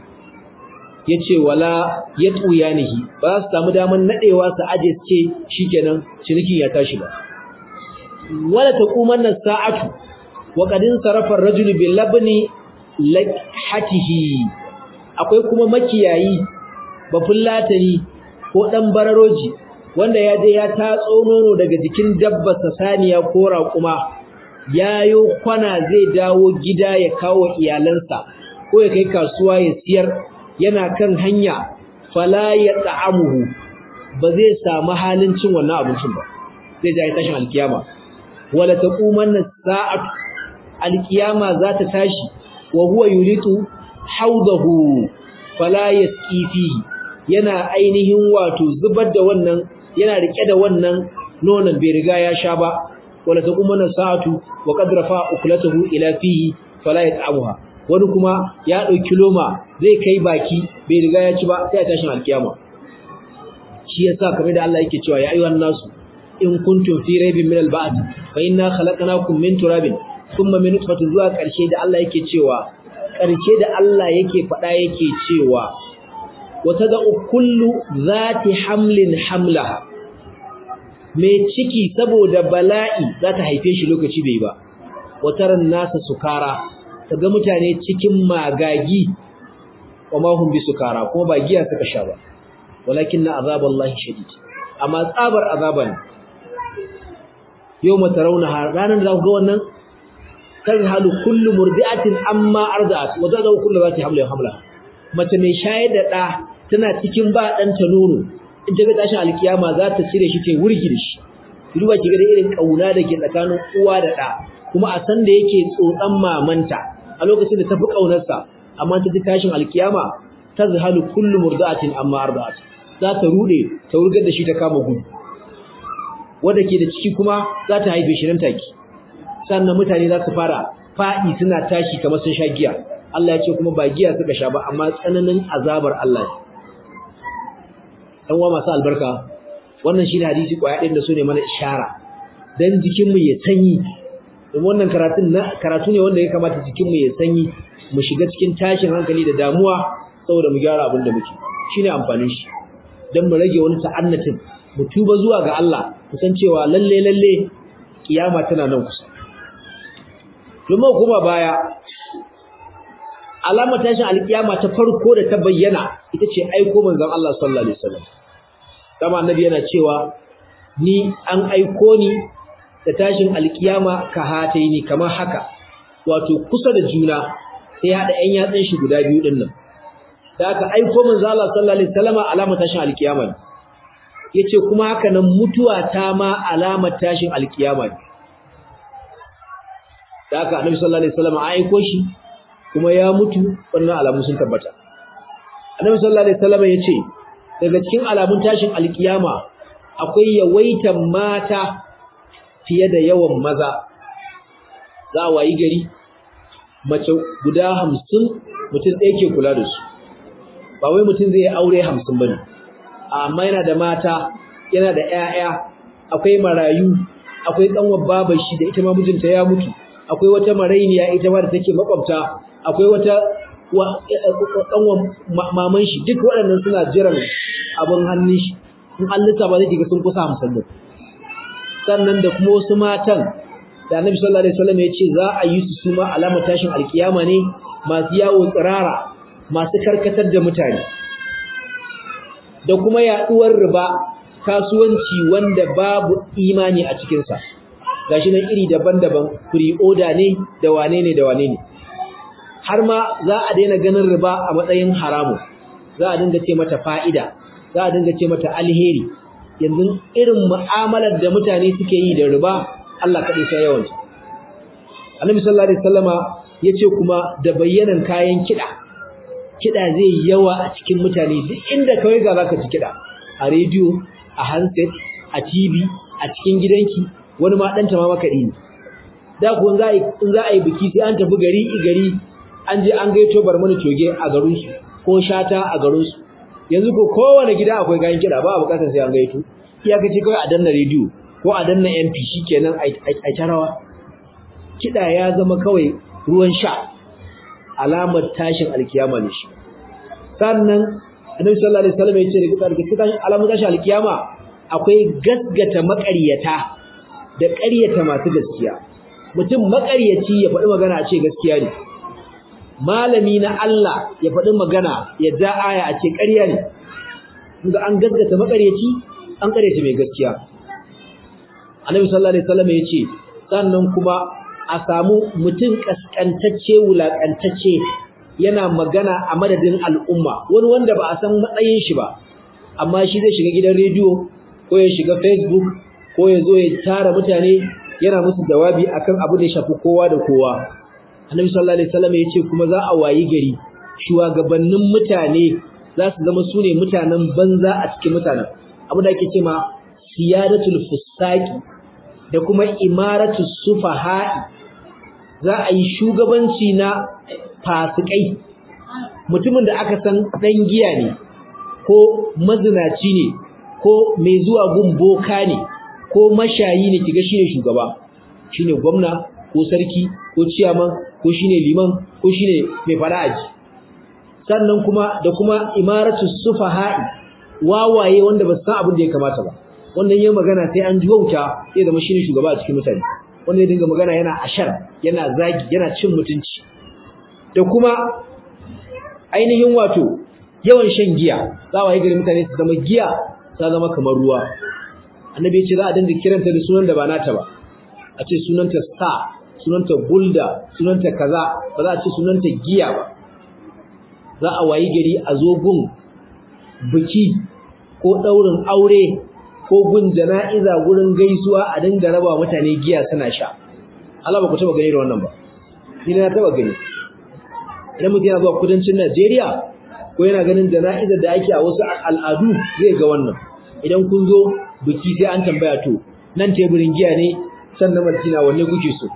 yace wala yatuyanihi ba su samu daman nadewa su aje ce shikenan cinikin ya tashi ba wala taqumanna sa'atu wa qadin sarafa ar-rajulu bil labni lakhatihi akwai kuma makiyayi bafullatani ko dan bararoji wanda ya je ya tatso nono daga jikin dabbar saniya ko raƙuma yayo kwana zai dawo gida ya kawo iyalansa ko ya kai kasuwa ya siyar yana kan hanya fala ya ta'amuhu ba zai samu halin cin wannan abincin ba zai ji tashin alkiyama wala taqumanna sa'at alkiyama za ta tashi wa huwa yuritu haudahu fala yasqi fihi yana ainihin wato zubar da wannan yana rike da wannan nonon bai riga ya sha ba wala taqumanna sa'atu wa qad rafa uklatahu ila fihi fala yat'amuha wani kuma ya dauki loma zai kai baki bai riga ya ci ba sai ya tashin alkiyama shi yasa kamar da Allah yake cewa ya ayyuhan nasu in kuntum fi raibin min al-ba'd fa inna khalaqnakum min turabin thumma min nutfatin zuwa karshe da Allah yake cewa karshe da Allah yake faɗa yake cewa wata da kullu zati hamlin hamlaha mai ciki saboda bala'i za ta haife shi lokaci bai ba wataran nasa sukara ga mutane cikin magagi wa ma hum bisukara kuma ba giya suka sha ba walakin na azaballahi shadid amma tsabar azaban yawma tarawna ranan da ga wannan tazhalu kullu murdi'atin amma arda'at wa tadau kullu zati hamlin hamla mace mai shayar da da tana cikin ba dan ta nono in ta ga tashin alkiyama za ta cire shi ta wurgi da shi duba ki ga da irin kauna da ke tsakanin uwa da da kuma a san da yake tsotsan mamanta a lokacin da tafi kaunarsa amma ta ji tashin alkiyama tazhalu kullu murdi'atin amma arda'at za ta rude ta wurgar da shi ta kama gudu wanda ke da ciki kuma za ta haife shi nan take sannan mutane za su fara faɗi suna tashi kamar sun sha giya Allah ya ce kuma ba giya suka sha ba amma tsananin azabar Allah ne dan uwa masu albarka wannan shine hadisi kwaya ɗin da su ne mana ishara dan jikin mu ya sanyi don wannan karatun na karatu ne wanda ya kamata jikin mu ya sanyi mu shiga cikin tashin hankali da damuwa saboda mu gyara abin da muke shine amfanin shi dan mu rage wani ta'annatin mu tuba zuwa ga Allah mu san cewa lalle lalle kiyama tana nan kusa domin kuma baya alama tashin alkiyama ta farko da ta bayyana ita ce aiko manzon Allah sallallahu alaihi wasallam kama annabi yana cewa ni an aiko ni da tashin alkiyama ka hataini kamar haka wato kusa da juna sai hada ƴan yatsun shi guda biyu din nan da aka aiko manzo Allah sallallahu alaihi wasallama alamar tashin alkiyama ne yace kuma haka nan mutuwa ta ma alamar tashin alkiyama ne da aka annabi sallallahu alaihi wasallama aiko shi kuma ya mutu wannan alamun sun tabbata annabi sallallahu alaihi wasallama yace daga cikin alamun tashin alkiyama akwai yawaitan mata fiye da yawan maza za a wayi gari mace guda hamsin mutum ɗaya ke kula da su ba wai mutum zai aure hamsin ba ne amma yana da mata yana da 'ya'ya akwai marayu akwai ƙanwar babar shi da ita ma mijinta ya mutu akwai wata marainiya ita ma da take makwabta akwai wata ƙanwar maman shi duk waɗannan suna jiran abin hannun shi in an lissafa zai ga sun kusa hamsin da sannan da kuma wasu matan da annabi sallallahu alaihi wasallam ya ce za a yi su suma alamar tashin alkiyama ne masu yawo tsirara masu karkatar da mutane da kuma yaduwar riba kasuwanci wanda babu imani a cikin sa gashi nan iri daban-daban free order ne da wane ne da wane ne har ma za a daina ganin riba a matsayin haramu za a dinga ce mata fa'ida za a dinga ce mata alheri yanzu irin mu'amalar da mutane suke yi da riba Allah kaɗai sai yawan ta Annabi sallallahu alaihi wasallama yace kuma da bayyanan kayan kiɗa kiɗa zai yawa a cikin mutane duk inda kawai ga zaka ji kiɗa a rediyo a handset a TV a cikin gidanki wani ma ɗanta ma makaɗi ne da ku za in za a yi biki sai an tafi gari gari an je an gaito barmani toge a garinsu ko shata a garinsu yanzu ko kowane gida akwai kayan kiɗa ba a bukatar sai an gaito iyakaci kawai a danna rediyo ko a danna MP shikenan a tarawa kiɗa ya zama kawai ruwan sha alamar tashin alkiyama ne shi sannan annabi sallallahu alaihi wasallam ya ce daga cikin alamar tashin alkiyama akwai gasgata maƙaryata da ƙaryata masu gaskiya mutum maƙaryaci ya faɗi magana a ce gaskiya ne malami na Allah ya faɗi magana ya ja aya a ce ƙarya ne kuma an gaskata makaryaci an ƙaryata mai gaskiya annabi sallallahu alaihi wasallam ya ce sannan kuma a samu mutum kaskantacce wulakantacce yana magana a madadin al'umma wani wanda ba a san matsayin shi ba amma shi zai shiga gidan rediyo ko ya shiga facebook ko ya zo ya tara mutane yana musu jawabi akan abu da ya shafi kowa da kowa Annabi sallallahu alaihi wasallam yace kuma za a wayi gari shugabannin mutane za su zama sune mutanen banza a cikin mutanen abu da ake cewa siyadatul fusaqi da kuma imaratu sufaha'i za a yi shugabanci na fasikai mutumin da aka san dan giya ne ko mazinaci ne ko mai zuwa gun boka ne ko mashayi ne kiga shine shugaba shine gwamna ko sarki ko ciyaman ko shine liman ko shine mai fara'aji sannan kuma da kuma imaratu sufaha'i wawaye wanda ba su san abin da ya kamata ba wannan yayin magana sai an juwauta sai zama shine shugaba a cikin mutane wanda ya dinga magana yana ashar yana zagi yana cin mutunci da kuma ainihin wato yawan shan giya za wa yi gari mutane su zama giya ta zama kamar ruwa annabi ya ce za a dinga kiranta da sunan da ba nata ba a ce sunanta star sunanta bulda sunanta kaza ba za a ce sunanta giya ba za a wayi gari a zo gun biki ko daurin aure ko gun jana'iza gurin gaisuwa a dinga raba mutane giya suna sha Allah ba ku taba gani da wannan ba ni na taba gani idan mutum yana zuwa kudancin Najeriya ko yana ganin jana'izar da ake a wasu al'adu zai ga wannan idan kun zo biki sai an tambaya to nan teburin giya ne sannan Madina wanne kuke so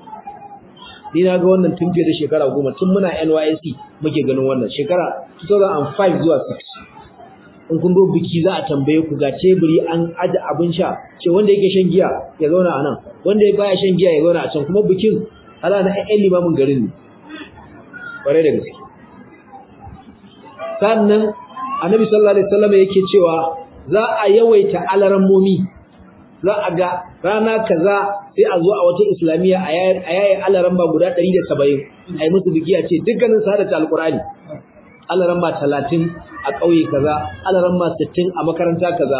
ni na ga wannan tun fiye da shekara goma tun muna NYSC muke ganin wannan shekara 2005 zuwa 6 in kun zo biki za a tambaye ku ga teburi an aje abin sha ce wanda yake shan giya ya zauna a nan wanda baya shan giya ya zauna a can kuma bikin ala na ƴan limamin garin ne ƙwarai da gaske sannan annabi sallallahu alaihi wasallam yake cewa za a yawaita alarammomi za a ga rana kaza sai a zo a wata islamiyya a yayin alaran ba guda 170 ai musu biki a ce dukkanin su hadata alqur'ani alaran ba 30 a kauye kaza alaran ba 60 a makaranta kaza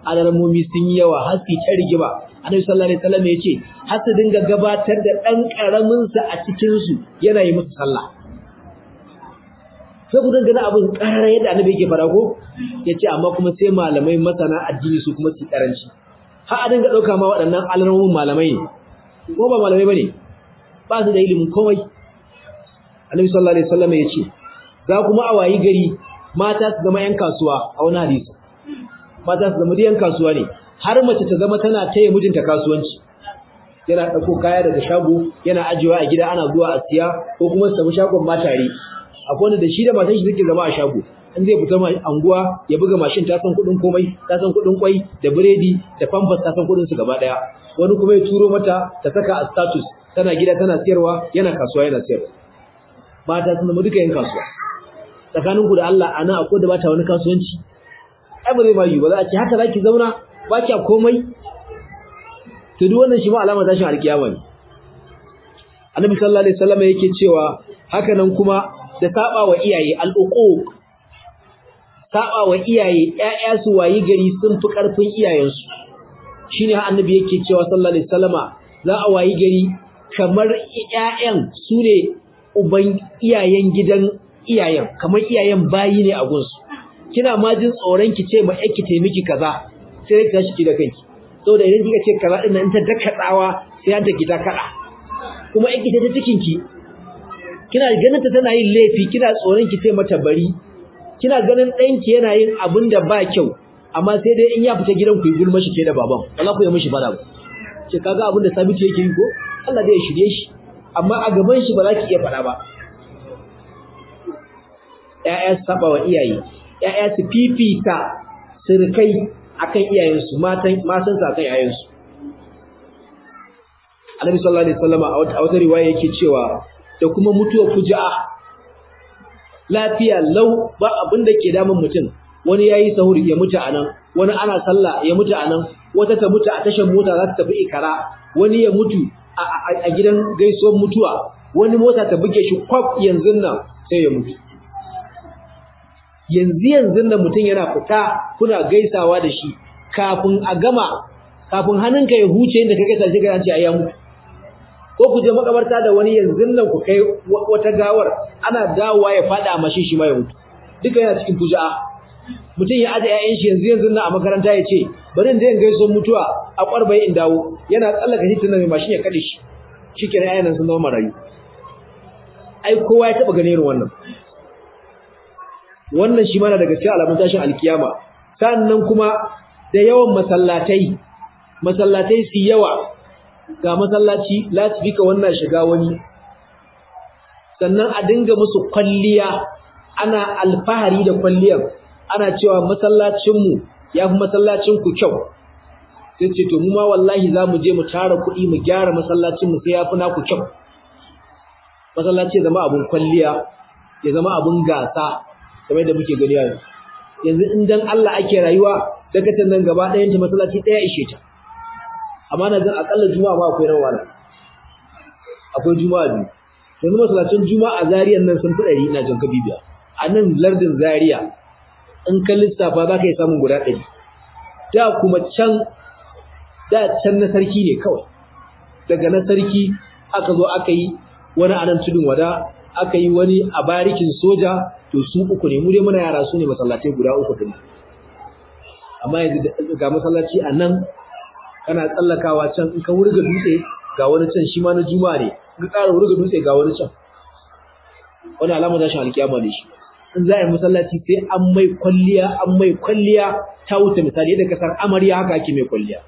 alarmomi sun yi yawa har su ta rigima annabi sallallahu alaihi wasallam ya ce har su dinga gabatar da dan karamin sa a cikin su yana yi musu sallah sai ku dangana abin karar yadda annabi yake fara ko yace amma kuma sai malamai masana addini su kuma su karanci har a dinga dauka ma waɗannan alarmomin malamai ne ko ba malamai bane ba su da ilimin komai annabi sallallahu alaihi wasallam yace za kuma a wayi gari mata su zama yan kasuwa a wani hadisi mata su zama yan kasuwa ne har mace ta zama tana taya mijinta kasuwanci yana dauko kaya daga shago yana ajiyewa a gida ana zuwa a siya ko kuma su tafi shagon matare akwai wanda da shi da matan shi suke zama a shago in zai fita anguwa ya buga mashin ta san kuɗin komai ta san kuɗin kwai da biredi da pampers ta san kuɗin su gaba daya wani kuma ya turo mata ta saka a status tana gida tana siyarwa yana kasuwa yana siyarwa mata sun zama duka yin kasuwa tsakaninku da Allah ana akwai da bata wani kasuwanci ai ba zai ba yi ba za a ce haka zaki zauna ba kya komai to duk wannan shi ma alama tashin alkiyama ne annabi sallallahu alaihi wasallam yake cewa haka nan kuma da saba wa iyaye al'uquq saba wa iyaye ƴaƴa su wayi gari sun fi karfin iyayensu shine annabi yake cewa sallallahu alaihi wasallama za a wayi gari kamar ƴaƴan su ne uban iyayen gidan iyayen kamar iyayen bayi ne a gunsu kina ma jin tsoron ki ce ma yake te miki kaza sai ka shi da kanki saboda idan kika ce kaza din nan ta daka tsawa sai an take ta kada kuma yake ta cikin ki kina ganin ta tana yin laifi kina tsoron ki ce mata bari kina ganin ɗanki yana yin abin da ba kyau amma sai dai in ya fita gidan ku yi gulma shi ke da baban wala ku yi mishi fada ba ce kaga abin da sabitu yake yi ko Allah zai shirye shi amma a gaban shi ba za ki iya fada ba ‘ya'ya su saba wa iyaye, ‘ya'ya su fifita sirkai akan iyayensu, matansu akan ‘ya'yansu. Annabi sallallahu Alaihi wasallama a wata riwaya yake cewa da kuma mutuwa fuja'a lafiya lau ba abin da ke damun mutum wani ya yi sahur ya mutu a nan wani ana sallah ya mutu a nan wata ta mutu a tashar mota za ta tafi ikara wani ya mutu a gidan gaisuwar mutuwa wani mota ta buge shi kwaf yanzu nan sai ya mutu yanzu yanzu da mutum yana fita kuna gaisawa da shi kafin a gama kafin hannunka ya huce inda ka gaisa shi ga ce ayya mutu ko ku je makabarta da wani yanzu nan ku kai wata gawar ana dawowa ya fada mashi shi ma ya mutu duka yana cikin fuja'a mutum ya aje ƴaƴan shi yanzu yanzu nan a makaranta ya ce bari in je in gaiso mutuwa a kwarbai in dawo yana tsallaka hitin nan mai mashin ya kade shi shikenan ƴaƴan nan sun zama marayu ai kowa ya taba ganin irin wannan wannan shi mana daga cikin alamun tashin alkiyama sannan kuma da yawan masallatai masallatai su yawa ga masallaci lasifika wannan shiga wani sannan a dinga musu kwalliya ana alfahari da kwalliyar ana cewa masallacinmu ya fi masallacinku kyau sai ce to mu ma wallahi za mu je mu tara kuɗi mu gyara masallacinmu sai ya fi naku kyau masallaci ya zama abin kwalliya ya zama abin gasa kamar da muke gani yanzu yanzu in dan Allah ake rayuwa daga tan nan gaba ɗayan ta masallaci ɗaya ishe ta amma na zan akalla juma'a ma akwai nan wala akwai juma'a biyu yanzu masallacin juma'a zariyan nan sun fi ɗari ina jan bibiya a nan lardin zariya in ka lissafa za ka yi samun guda ɗari da kuma can da can na sarki ne kawai daga na sarki aka zo aka yi wani anan tudun wada aka yi wani a barikin soja to su uku ne mu dai muna yara su ne masallatai guda uku din amma yanzu ga masallaci a nan kana tsallakawa can in ka wurga dutse ga wani can shi ma na juma'a ne in ka ƙara wurga dutse ga wani can wani alama tashin alkiyama ne shi in za a yi masallaci sai an mai kwalliya an mai kwalliya ta wuce misali yadda kasar amarya haka ake mai kwalliya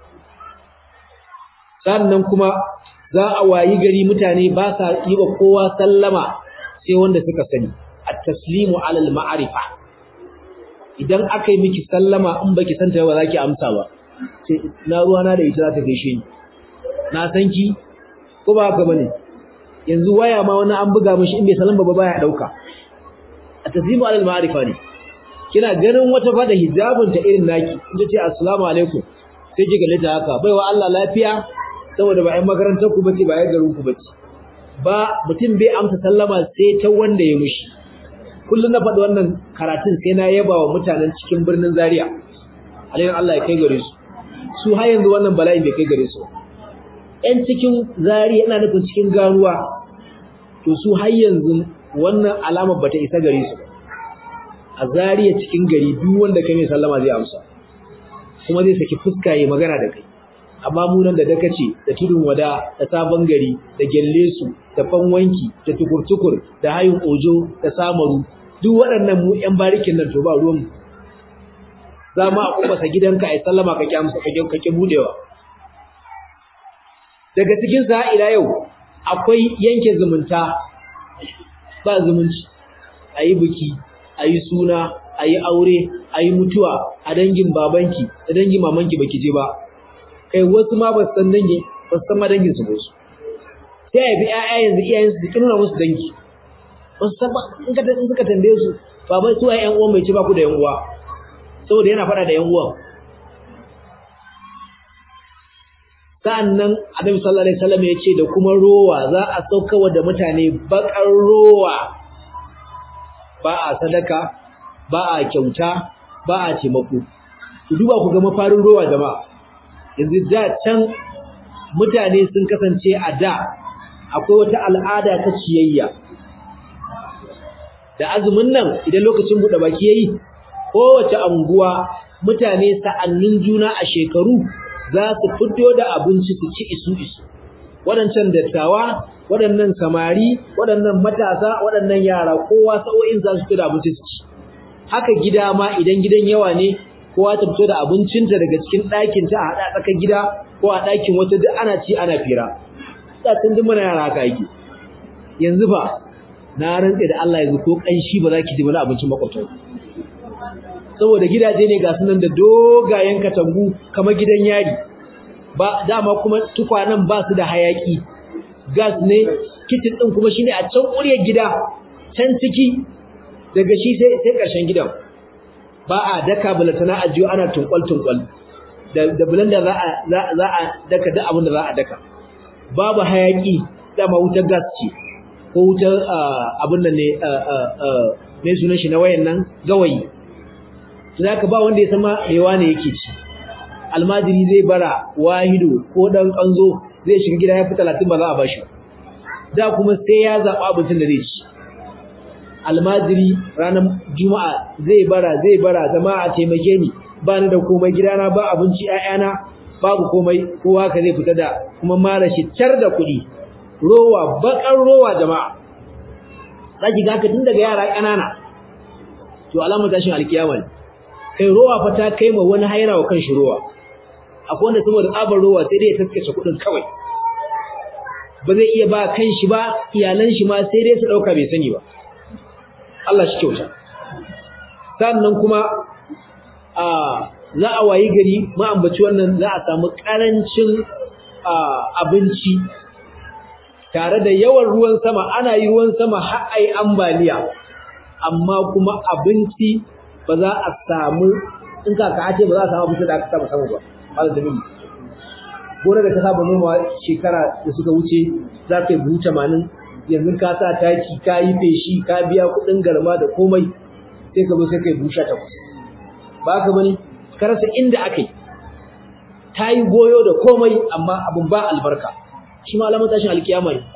sannan kuma za a wayi gari mutane ba sa yi wa kowa sallama sai wanda suka sani at-taslimu ala al-ma'rifa idan aka yi miki sallama in baki santa ba za ki amsa ba sai na ruwa na da ita za ta gaishe ni na san ki ko ba haka bane yanzu waya ma wani an buga mishi in bai sallama ba baya dauka at-taslimu ala al-ma'rifa ne kina ganin wata fada hijabin ta irin naki in ta ce assalamu alaikum sai ki galle ta haka baiwa Allah lafiya saboda ba ai makarantar ku bace ba ai garin ku bace ba mutum bai amsa sallama sai ta wanda ya mushi kullum na faɗi wannan karatun sai na yaba wa mutanen cikin birnin Zaria alaihi Allah ya kai gare su su har yanzu wannan bala'in bai kai gare su ƴan cikin zari yana nufin cikin garuwa to su har yanzu wannan alama bata isa gare su a zariya cikin gari duk wanda kai mai sallama zai amsa kuma zai saki fuska yayi magana da kai amma mu nan da dakace da tudun wada da sabon gari da gelle su da fanwanki da tukurtukur da hayin ojo da samaru duk waɗannan mu ƴan barikin nan to ba ruwan mu za mu a kubasa gidanka ai sallama ka kyamsa ka kake budewa daga cikin sa ila yau akwai yanke zumunta ba zumunci ayi biki ayi suna ayi aure ayi mutuwa a dangin babanki da dangin mamanki baki je ba kai wasu ma ba san dangi ba san ma dangin su ba su sai ai bi ƴaƴa yanzu iyayen su kin nuna musu dangi wasu san ba in ka in suka tambaye su baba su ai ƴan uwan mai ce ba ku da ƴan uwa saboda yana fada da ƴan uwan sa'annan Annabi sallallahu alaihi wasallam ya ce da kuma rowa za a saukawa da mutane bakar rowa ba a sadaka ba a kyauta ba a taimako ku duba ku ga mafarin rowa jama'a yanzu da can mutane sun kasance a da akwai wata al'ada ta ciyayya da azumin nan idan lokacin buɗe baki yayi kowace anguwa mutane sa'annin juna a shekaru za su fito da abinci su ci isu isu waɗancan dattawa waɗannan samari waɗannan matasa waɗannan yara kowa sa'o'in za su fito da abinci su ci haka gida ma idan gidan yawa ne kowa ta fito da abincinta daga cikin ɗakin ta a haɗa tsakar gida ko a ɗakin wata duk ana ci ana fira da tun duk muna yara haka yake yanzu fa na rantse da Allah yanzu ko kanshi ba za ki ji wani abincin makwabta saboda gidaje ne ga sunan da dogayen katangu kamar gidan yari ba dama kuma tukwanan ba su da hayaki gas ne kitchen din kuma shine a can ƙuryar gida can ciki daga shi sai sai ƙarshen gidan ba a daka bulatana ajiyo ana tunkwal tunkwal da da blender za a za a daka duk abin da za a daka babu hayaki dama wutar gas ce ko wutar abin nan ne mai sunan shi na wayan nan gawayi zaka ba wanda ya sama rewa ne yake ci almajiri zai bara wahido ko dan kanzo zai shiga gida ya fi 30 ba za a bashi da kuma sai ya zaba abincin da zai ci almajiri ranar juma'a zai bara zai bara jama'a taimake ni ba ni da komai gidana ba abinci ƴaƴana babu komai kowa ka zai fita da kuma mara shi tar da kuɗi rowa bakar rowa jama'a zaki ga ka tun daga yara ƙanana to alamar tashin alkiyama ne kai rowa fa ta kai ma wani haira wa kan shi rowa akwai wanda saboda tsabar rowa sai dai ya taskace kuɗin kawai ba zai iya ba kan shi ba iyalan shi ma sai dai su ɗauka bai sani ba Allah shi kyauta sannan kuma a za a wayi gari ma'ambaci wannan za a samu ƙarancin abinci tare da yawan ruwan sama ana yi ruwan sama har ai ambaliya amma kuma abinci ba za a samu in ka ka ce ba za a samu abinci da aka saba samu ba malam da mini gona da ka saba noma shekara da suka wuce za ka yi buhu tamanin yanzu ka sa taki ka yi feshi ka biya kuɗin garma da komai sai ka zo sai ka yi buhu sha takwas ba ka bane ka rasa inda aka yi ta yi goyo da komai amma abin ba albarka shi ma alamar tashin alkiyama ne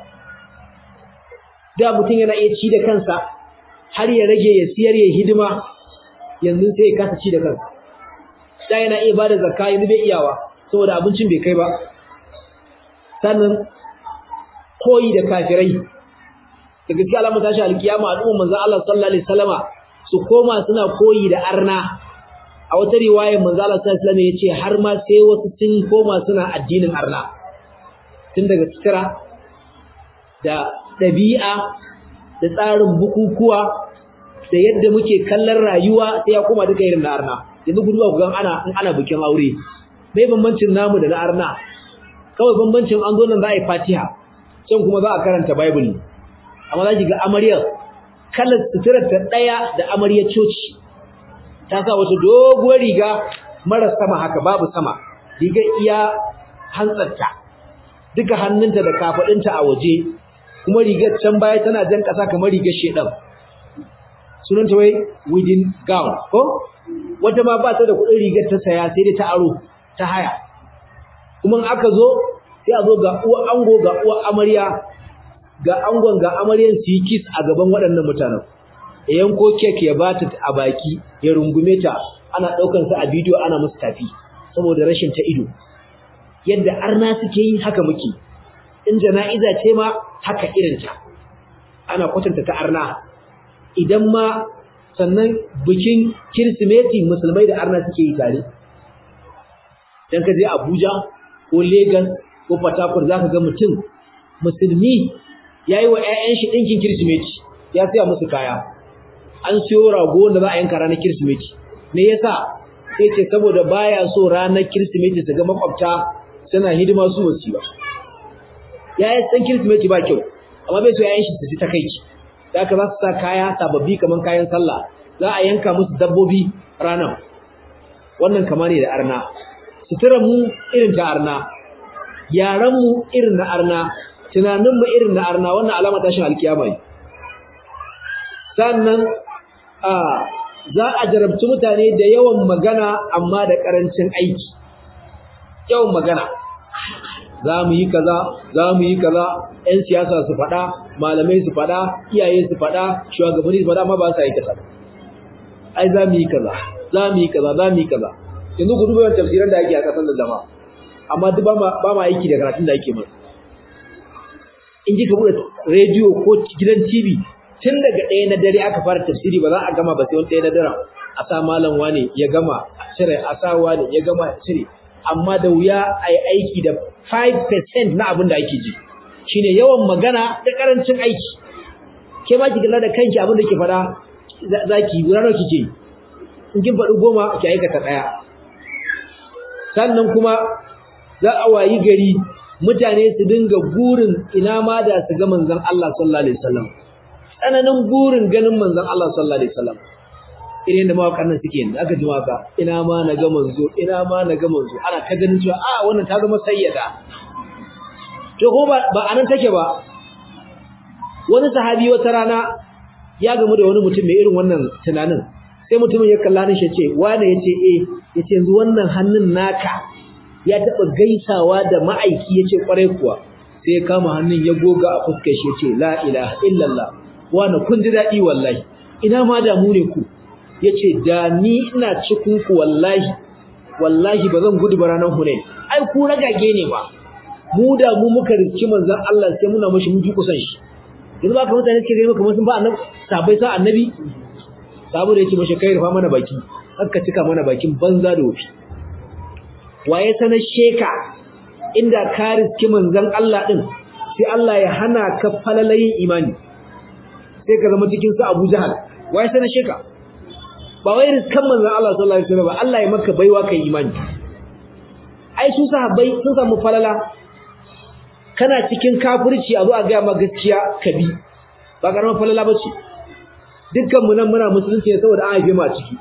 da mutum yana iya ci da kansa har ya rage ya siyar ya hidima yanzu sai ya kasa ci da kansa da yana iya bada zakka yanzu bai iyawa saboda abincin bai kai ba sannan koyi da kafirai da gaskiya alamar tashin alkiyama al'umma manzon Allah sallallahu alaihi wasallama su koma suna koyi da arna a wata riwayar manzon Allah sallallahu alaihi wasallam yace har ma sai wasu sun koma suna addinin arna tun daga sutura da ɗabi'a da tsarin bukukuwa da yadda muke kallon rayuwa sai ya koma duka irin na arna yanzu guduwa ku gan ana in ana bikin aure bai bambancin namu da na arna kawai bambancin an zo nan za a yi fatiha can kuma za a karanta bible amma za ki ga amaryar kalar suturar ta ɗaya da amaryar coci ta sa wata doguwar riga mara sama haka babu sama riga iya hantsarta duka hannunta da kafaɗinta a waje kuma rigar can baya tana jan ƙasa kamar rigar shedan sunan ta wai within gown ko wata ma ba ta da kuɗin rigar ta saya sai dai ta aro ta haya kuma aka zo sai a zo ga uwa ango ga uwa amarya ga angon ga amaryan su yi kiss a gaban waɗannan mutanen ya yanko kek ya bata a baki ya rungume ta ana ɗaukar sa a bidiyo ana musu tafi saboda rashin ta ido yadda arna suke yi haka muke in jana'iza ce ma haka irinta ana kwatanta ta arna idan ma sannan bikin kirsimeti musulmai da arna suke yi tare dan ka je Abuja ko Lagos ko Port Harcourt zaka ga mutum musulmi yayi wa ƴaƴan shi dinkin kirsimeti ya siya musu kaya an siyo rago wanda za a yanka ranar kirsimeti me yasa sai ce saboda baya so ranar kirsimeti su ga makwabta suna hidima su wasu ba ya yi san kirsimeti ba kyau amma bai so yayin shi su ji takaici da aka za su sa kaya sababbi kamar kayan sallah za a yanka musu dabbobi ranar wannan kama ne da arna sutura mu irin ta arna yaran mu irin na arna tunanin mu irin na arna wannan alama tashin alkiyama ne sannan a za a jarabci mutane da yawan magana amma da karancin aiki yawan magana za mu yi kaza za mu yi kaza ƴan siyasa su faɗa malamai su faɗa iyaye su faɗa shugabanni su faɗa amma ba sa yi kaza ai za mu yi kaza za mu yi kaza za mu yi kaza yanzu ku duba yawan tafsiran da ake a ƙasar da jama'a amma duk ba ma aiki da karatun da ake mana in ji ka buɗe rediyo ko gidan tv tun daga ɗaya na dare aka fara tafsiri ba za a gama ba sai wani ɗaya na daren a sa malam wane ya gama a cire a sa wane ya gama a cire amma da wuya a yi aiki da 5% na abin da ake ji shine yawan magana da karancin aiki ke ma ki kula da kanki abin da ke fada zaki guda nawa kike yi in kin faɗi goma ki aikata ɗaya sannan kuma za a wayi gari mutane su dinga gurin ina ma da su ga manzon Allah sallallahu alaihi wasallam tsananin gurin ganin manzon Allah sallallahu alaihi wasallam irin da mawakan nan suke yin aka ji maka ina ma na ga manzo ina ma na ga manzo ana ta ganin cewa a wannan ta zama sayyada to ko ba ba anan take ba wani sahabi wata rana ya gamu da wani mutum mai irin wannan tunanin sai mutumin ya kalla ni shi ce wane yace eh yace yanzu wannan hannun naka ya taba gaisawa da ma'aiki yace kwarai kuwa sai ya kama hannun ya goga a fuskar shi yace la ilaha illallah wane kun ji dadi wallahi ina ma da mu ne ku yace da ni ina cikin ku wallahi wallahi bazan gudu ba ranar Hunain ai ku ragage ne ba mu da mu muka riki manzon Allah sai muna mushi mun ji kusan shi yanzu ba ka mutane suke gani kamar sun ba annabi sabai sa annabi sabu da yake mashi kai rufa mana baki haka cika mana bakin banza da wofi waye sanar sheka inda ka riski manzon Allah din sai Allah ya hana ka falalayin imani sai ka zama cikin su Abu Jahal waye sanar sheka ba wai riskan manzon Allah sallallahu alaihi wasallam ba Allah ya maka baiwa kai imani ai su sahabbai sun samu falala kana cikin kafirci a zo a ga ma gaskiya ka bi ba karamar falala bace dukkan mu nan muna musulunci ne saboda an haife mu a ciki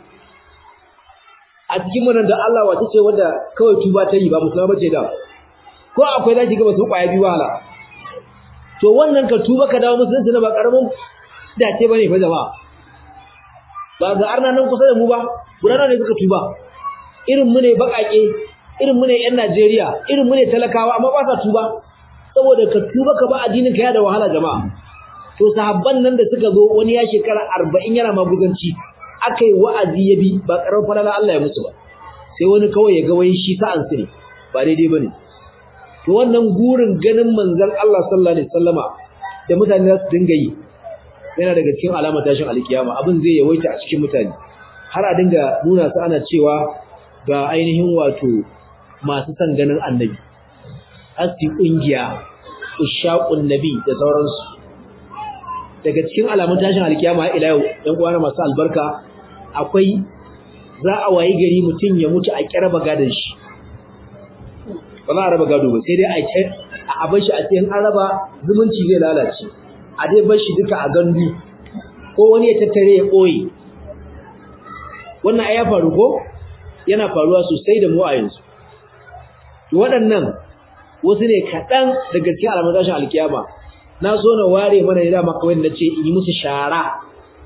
a cikin mu nan da Allah wata ce wanda kawai tuba ta yi ba musulma bace da ko akwai zaki ga basu kwaya biyu wala to wannan ka tuba ka dawo musulunci na ba karamin dace bane fa jama'a ba ga arna nan kusa da mu ba gurana ne suka tuba irin mu ne bakake irin mu ne yan Najeriya irin mu ne talakawa amma ba sa tuba saboda ka tuba ka ba addinin ka ya da wahala jama'a to sahabban nan da suka zo wani ya shekara 40 yana maguzanci akai wa'azi ya bi ba karar falala Allah ya musu ba sai wani kawai ya ga wai shi sa'an su ne ba daidai bane to wannan gurin ganin manzon Allah sallallahu alaihi wasallama da mutane za su dinga yi yana daga cikin alamar tashin alkiyama abin zai yawaita a cikin mutane har a dinga nuna su ana cewa ga ainihin wato masu son ganin annabi asti kungiya ushaqun nabi da sauransu daga cikin alamun tashin alkiyama ila yau ɗan uwana masu albarka akwai za a wayi gari mutum ya mutu a kiraba gadon shi ba za a raba gado ba sai dai a ce a bar shi a cikin an raba zumunci zai lalace a dai bar shi duka a gandu ko wani ya tattare ya ɓoye wannan ai ya faru ko yana faruwa sosai da mu a yanzu waɗannan wasu ne kaɗan daga cikin alamun tashin alkiyama na so na ware mana ne dama kawai na ce in yi musu shara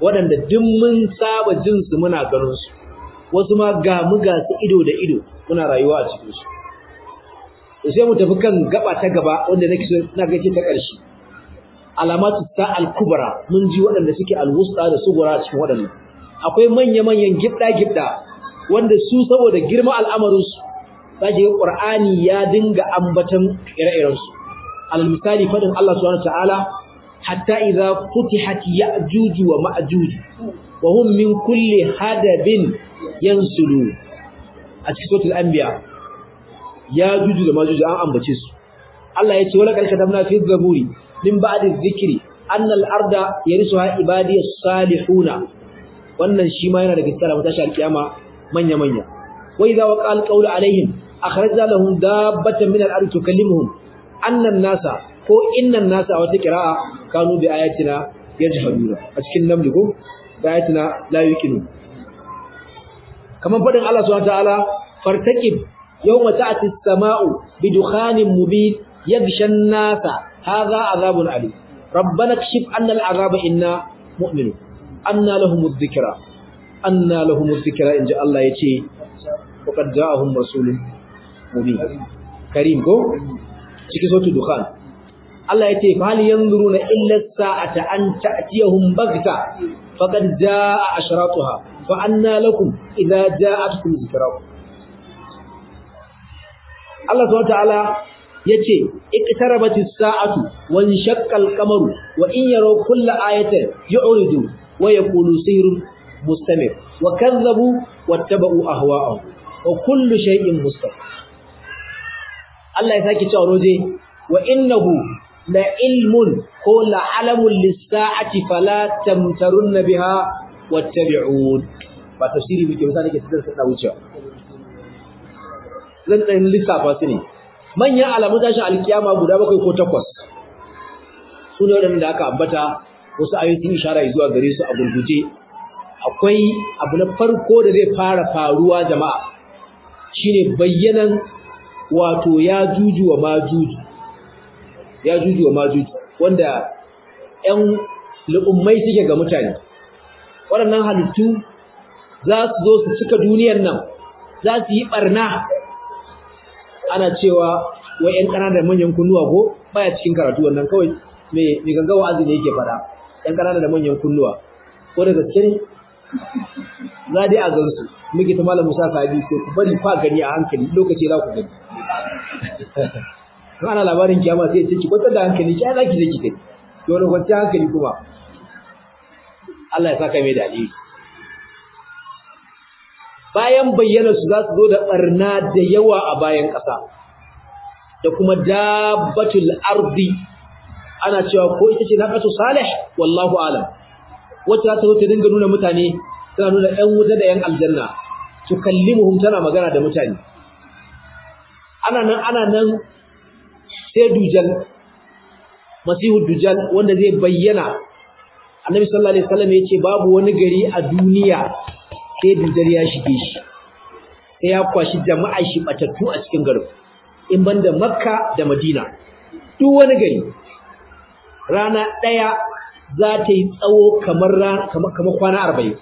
waɗanda duk mun saba jin su muna ganin su wasu ma ga mu ga su ido da ido muna rayuwa a cikin su to sai mu tafi kan gaba ta gaba wanda nake so na gace ta ƙarshe alamatu sa'al kubra mun ji waɗanda suke alwusta da sugura cikin waɗannan akwai manya-manyan gibda-gibda wanda su saboda girma al'amarin su zaki ga Qur'ani ya dinga ambatan ire-iren su alal misali fadin Allah subhanahu wataala hatta idza futihat ya'juj wa ma'juj wa hum min kulli hadabin yansulu a cikin suratul anbiya ya'juj da ma'juj an ambace su Allah ya ce wala kal katabna fi zaburi min ba'di dhikri anna al-arda yarisuha ibadiyas salihuna wannan shi ma yana daga cikin alamun tashi alkiyama manya manya wa idza waqa al-qawlu alaihim akhrajna lahum dabbatan min al-ardi tukallimuhum anna an-nasa ko inna an-nasa wata qira'a kanu bi ayatina yajhaduna a cikin namli ko bi ayatina la yuqinu kaman fadin Allah subhanahu wa ta'ala fartaqib yawma ta'ti as-sama'u bi dukhanin mubin yaghsha an-nasa hadha azabun alim ربنا اكشف عنا العذاب إنا مؤمنون أنا لهم الذكرى أنا لهم الذكرى إن جاء الله يتي وقد جاءهم رسول مبين كريم كو cikin sautu dukhan Allah ya ce fa hal yanzuruna illa sa'ata an ta'tiyahum bagta faqad jaa ashratuha fa anna lakum idza ja'atkum zikrakum Allah subhanahu wa ta'ala yace iqtarabatis sa'atu wan shaqqal qamaru wa in yaraw kulla ayatin yu'ridu wa yaqulu sihrun mustamir wa kadzabu wattaba'u ahwa'ahum wa kullu shay'in mustaqim Allah ya saki cewa roje wa innahu la ilmun ko la alamun lis-sa'ati fala tamtarunna biha wattabi'un ba tafsiri muke misali ke tsada sada wucewa zan dan lissafa su ne manyan alamun tashin alkiyama guda bakwai ko takwas su ne waɗanda aka ambata wasu ayoyi sun ishara zuwa gare su a gurguje akwai abu na farko da zai fara faruwa jama'a shine bayyanan wato ya juju wa majuju ya juju wa majuju wanda ƴan lu'ummai suke ga mutane waɗannan halittu za su zo su cika duniyar nan za su yi ɓarna ana cewa wai ƴan ƙanana da manyan kunnuwa ko baya cikin karatu wannan kawai me me ganga wa'azi ne yake faɗa ƴan ƙanana da manyan kunnuwa ko da gaske ne za dai a gansu muke ta malam Musa Sabi sai ku bari fa gani a hankali lokaci za ku gani to ana labarin kiyama sai ce ki kwantar da hankali ki ana ki je ki gani to wani kwantar hankali kuma Allah ya saka mai da alheri bayan bayyana su za su zo da barna da yawa a bayan ƙasa da kuma dabbatul ardi ana cewa ko ita ce naqatu salih wallahu alam wacce za ta zo ta dinga nuna mutane tana nuna ƴan wuta da ƴan aljanna su kallimuhum tana magana da mutane ana nan ana nan sai dujal masihu dujal wanda zai bayyana annabi sallallahu alaihi wasallam yace babu wani gari a duniya sai dujal ya shige shi sai ya kwashi jama'a shi batattu a cikin garin in banda makka da madina duk wani gari rana daya za ta yi tsawo kamar kamar kwana arba'in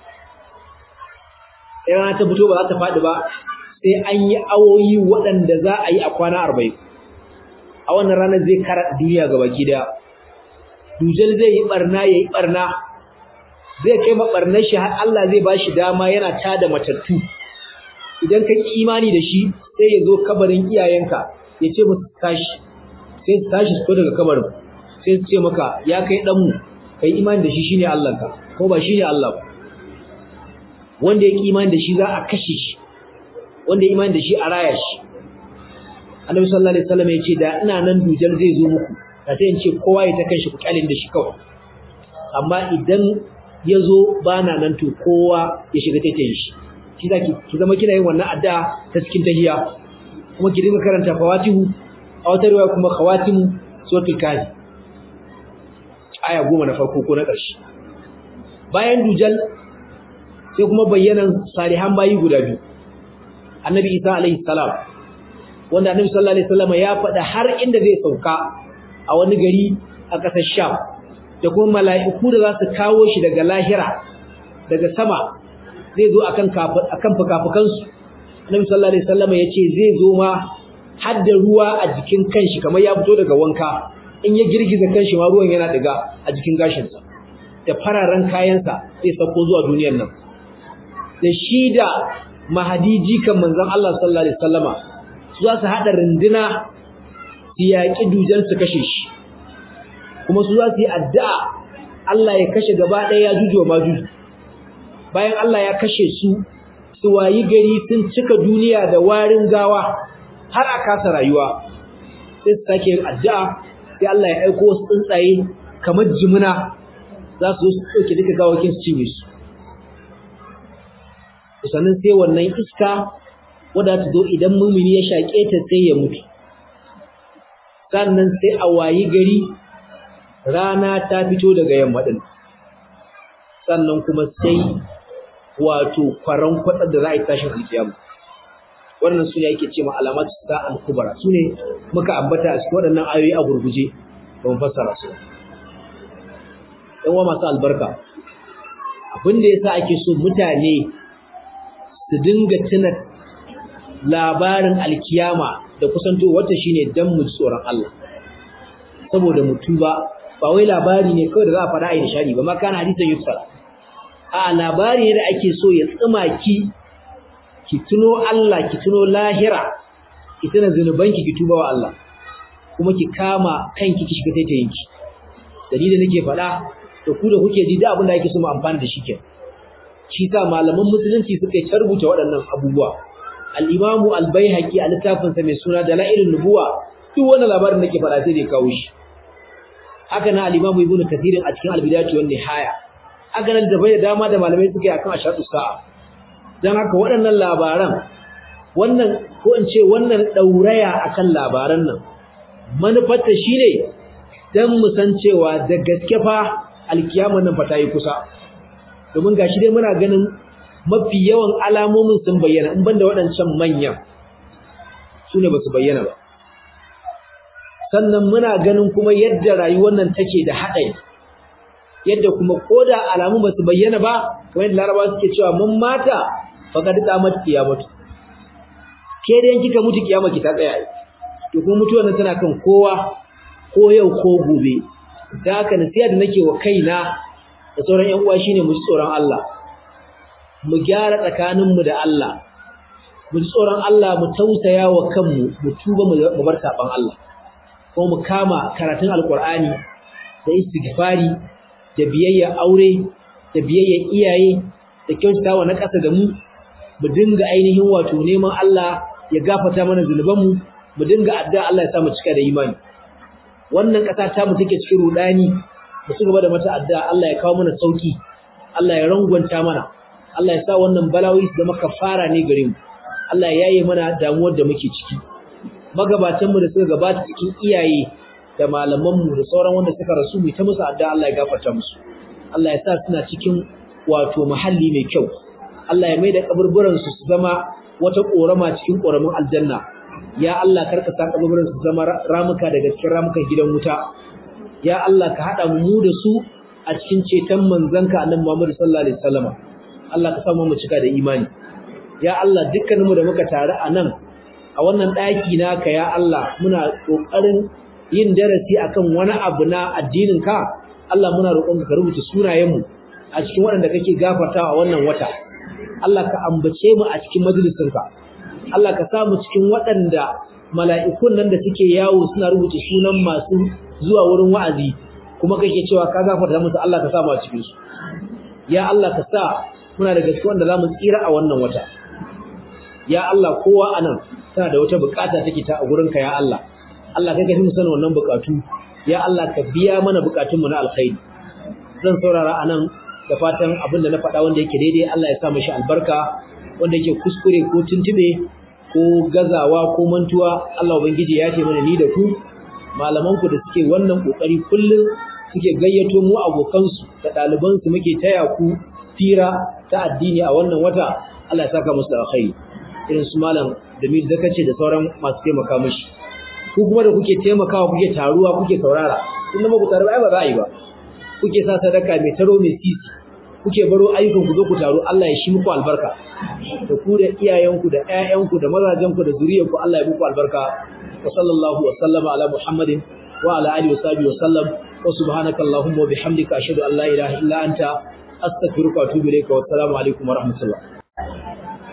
rana ta fito ba za ta faɗi ba sai an yi awoyi waɗanda za a yi a kwana arba'in a wannan ranar zai kara duniya gaba gida dujal zai yi barna ya yi barna zai kai maɓarnar shi har Allah zai ba shi dama yana tada matattu idan ka ƙi imani da shi sai ya zo kabarin iyayenka ya ce musu tashi sai su tashi su daga kabarin sai su ce maka ya kai ɗanmu ka yi imani da shi shine Allahnka ko ba shine Allah ba wanda ya ƙi imani da shi za a kashe shi wanda ya imani da shi a raya shi annabi sallallahu alaihi wasallam ya ce da ina nan dujal zai zo muku da sai in ce kowa ya ta kanshi ku kyalin da shi kawai amma idan ya zo ba na nan to kowa ya shiga taitayin shi shi za ki zama kina yin wannan addu'a ta cikin tahiyya kuma ki dinga karanta fawatihu a wata riwaya kuma khawatimu suratul kafi aya goma na farko ko na ƙarshe bayan dujal sai kuma bayyanan salihan bayi guda biyu annabi isa alaihi salam wanda annabi sallallahu alaihi wasallam ya faɗa har inda zai sauka a wani gari a ƙasar sham da kuma mala'iku da za su kawo shi daga lahira daga sama zai zo akan akan fukafukansu annabi sallallahu alaihi wasallam yace zai zo ma har da ruwa a jikin kanshi kamar ya fito daga wanka in ya girgiza kanshi ma ruwan yana diga a jikin gashinsa da fararen kayansa zai sauko zuwa duniyar nan da shi da mahadiji kan manzon Allah sallallahu alaihi wasallama su za su hada runduna su yaƙi dujan su kashe shi kuma su za su yi addu'a Allah ya kashe gaba ɗaya ya jujuwa ma juju bayan Allah ya kashe su su wayi gari sun cika duniya da warin gawa har a kasa rayuwa sai su sake yin addu'a sai Allah ya aiko wasu tsuntsaye kamar jimina za su zo su ɗauke duka gawakin su cinye su sannan sai wannan iska wadda ta zo idan mumini ya shaƙe ta sai ya mutu sannan sai a wayi gari rana ta fito daga yamma din sannan kuma sai wato kwaran kwatsar da za a yi tashin alkiyama wannan su ne ake ce ma alamatu sa al-kubra su ne muka ambata a cikin waɗannan ayoyi a gurguje don fassara su ɗan wa masu albarka abin da yasa ake so mutane su dinga tuna labarin alkiyama da kusanto wata shine dan mu tsoron Allah saboda mu tuba ba wai labari ne kawai da za a faɗa a yi nishadi ba ma kana hadisan yusra a labari ne da ake so ya tsima ki ki tuno Allah ki tuno lahira ki tuna zunubanki ki tuba wa Allah kuma ki kama kanki ki shiga taitayinki dalilin nake faɗa da ku da kuke ji da abin da ake so mu amfana da shi kenan shi sa malaman musulunci suka yi rubuta waɗannan abubuwa al-imamu al-baihaqi a littafin sa mai suna dalailun nubuwa duk wannan labarin nake faɗa sai da kawo shi haka na al-imamu ibnu kathir a cikin al-bidayatu wan nihaya haka nan da bai dama da malamai suka yi akan ashatu sa'a dan haka waɗannan labaran wannan ko in ce wannan dauraya akan labaran nan manufarta shine dan mu san cewa da gaske fa alkiyama nan fa ta yi kusa domin gashi dai muna ganin mafi yawan alamomin sun bayyana in banda waɗancan manyan su ne ba su bayyana ba sannan muna ganin kuma yadda rayuwar nan take da haɗari yadda kuma ko da alamun ba su bayyana ba kamar yadda laraba suke cewa mun mata faqad qamat qiyamatu ke da kika mutu kiyama ki ta tsaya to kuma mutuwar nan tana kan kowa ko yau ko gobe da haka nasiha da nake wa kaina da sauran ƴan uwa shine mu ji tsoron Allah mu gyara tsakaninmu da Allah mu ji tsoron Allah mu tausaya wa kanmu mu tuba mu bar saban Allah ko mu kama karatun alqur'ani da istighfari da biyayya aure da biyayya iyaye da kyautatawa na ƙasa da mu mu dinga ainihin wato neman Allah ya gafarta mana zunubanmu mu dinga addu'a Allah ya sa mu cika da imani wannan ƙasa ta mu take cikin rudani mu ci gaba da mata addu'a Allah ya kawo mana sauki Allah ya rangwanta mana Allah ya sa wannan balawi su zama kafara ne gare mu Allah ya yaye mana damuwar da muke ciki magabatan mu da suka gabata cikin iyaye da malaman mu da sauran wanda suka rasu mu ta musu addu'a Allah ya gafarta musu Allah ya sa suna cikin wato mahalli mai kyau Allah ya mai da kaburburan su su zama wata korama cikin koramin aljanna ya Allah karka sa kaburburan su zama ramuka daga cikin ramukan gidan wuta ya Allah ka hada mu da su a cikin ceton manzanka annabi Muhammad sallallahu alaihi wasallam Allah ka samu mu cika da imani ya Allah dukkaninmu da muka taru a nan a wannan daki naka ya Allah muna kokarin yin darasi akan wani abu na addinin ka Allah muna roƙon ka rubuta sunayenmu a cikin waɗanda kake gafartawa a wannan wata Allah ka ambace mu a cikin majalisinka Allah ka samu cikin waɗanda mala'ikun nan da suke yawo suna rubuta sunan masu zuwa wurin wa'azi kuma kake cewa ka gafarta musu Allah ka sa mu a cikin su ya Allah ka sa muna da gaske wanda zamu tsira a wannan wata ya Allah kowa anan tana da wata bukata take ta a gurin ka ya Allah Allah kai ka fi mu sanin wannan bukatu ya Allah ka biya mana bukatun mu na alkhairi zan saurara anan da fatan abin da na faɗa wanda yake daidai Allah ya sa mishi albarka wanda yake kuskure ko tuntube ko gazawa ko mantuwa Allah ubangiji ya ce mana ni da ku malaman ku da suke wannan kokari kullum suke gayyato mu abokansu da ɗalibansu muke taya ku fira ta addini a wannan wata Allah ya saka musu alkhairi irin su malam Jamil da kace da sauran masu taimaka mishi ku kuma da kuke taimakawa kuke taruwa kuke saurara kun da ku taruwa ai ba za a yi ba kuke sa sadaka mai taro mai sisi kuke baro ayyukan ku zo ku taru Allah ya shi muku albarka da ku da iyayenku da ƴaƴanku da mazajenku da zuriyarku Allah ya muku albarka wa sallallahu wa sallama ala muhammadin wa ala alihi wa sahbihi wa sallam wa subhanaka allahumma wa bihamdika ashhadu an la ilaha illa anta astaghfiruka wa atubu ilayka wa assalamu alaikum wa rahmatullah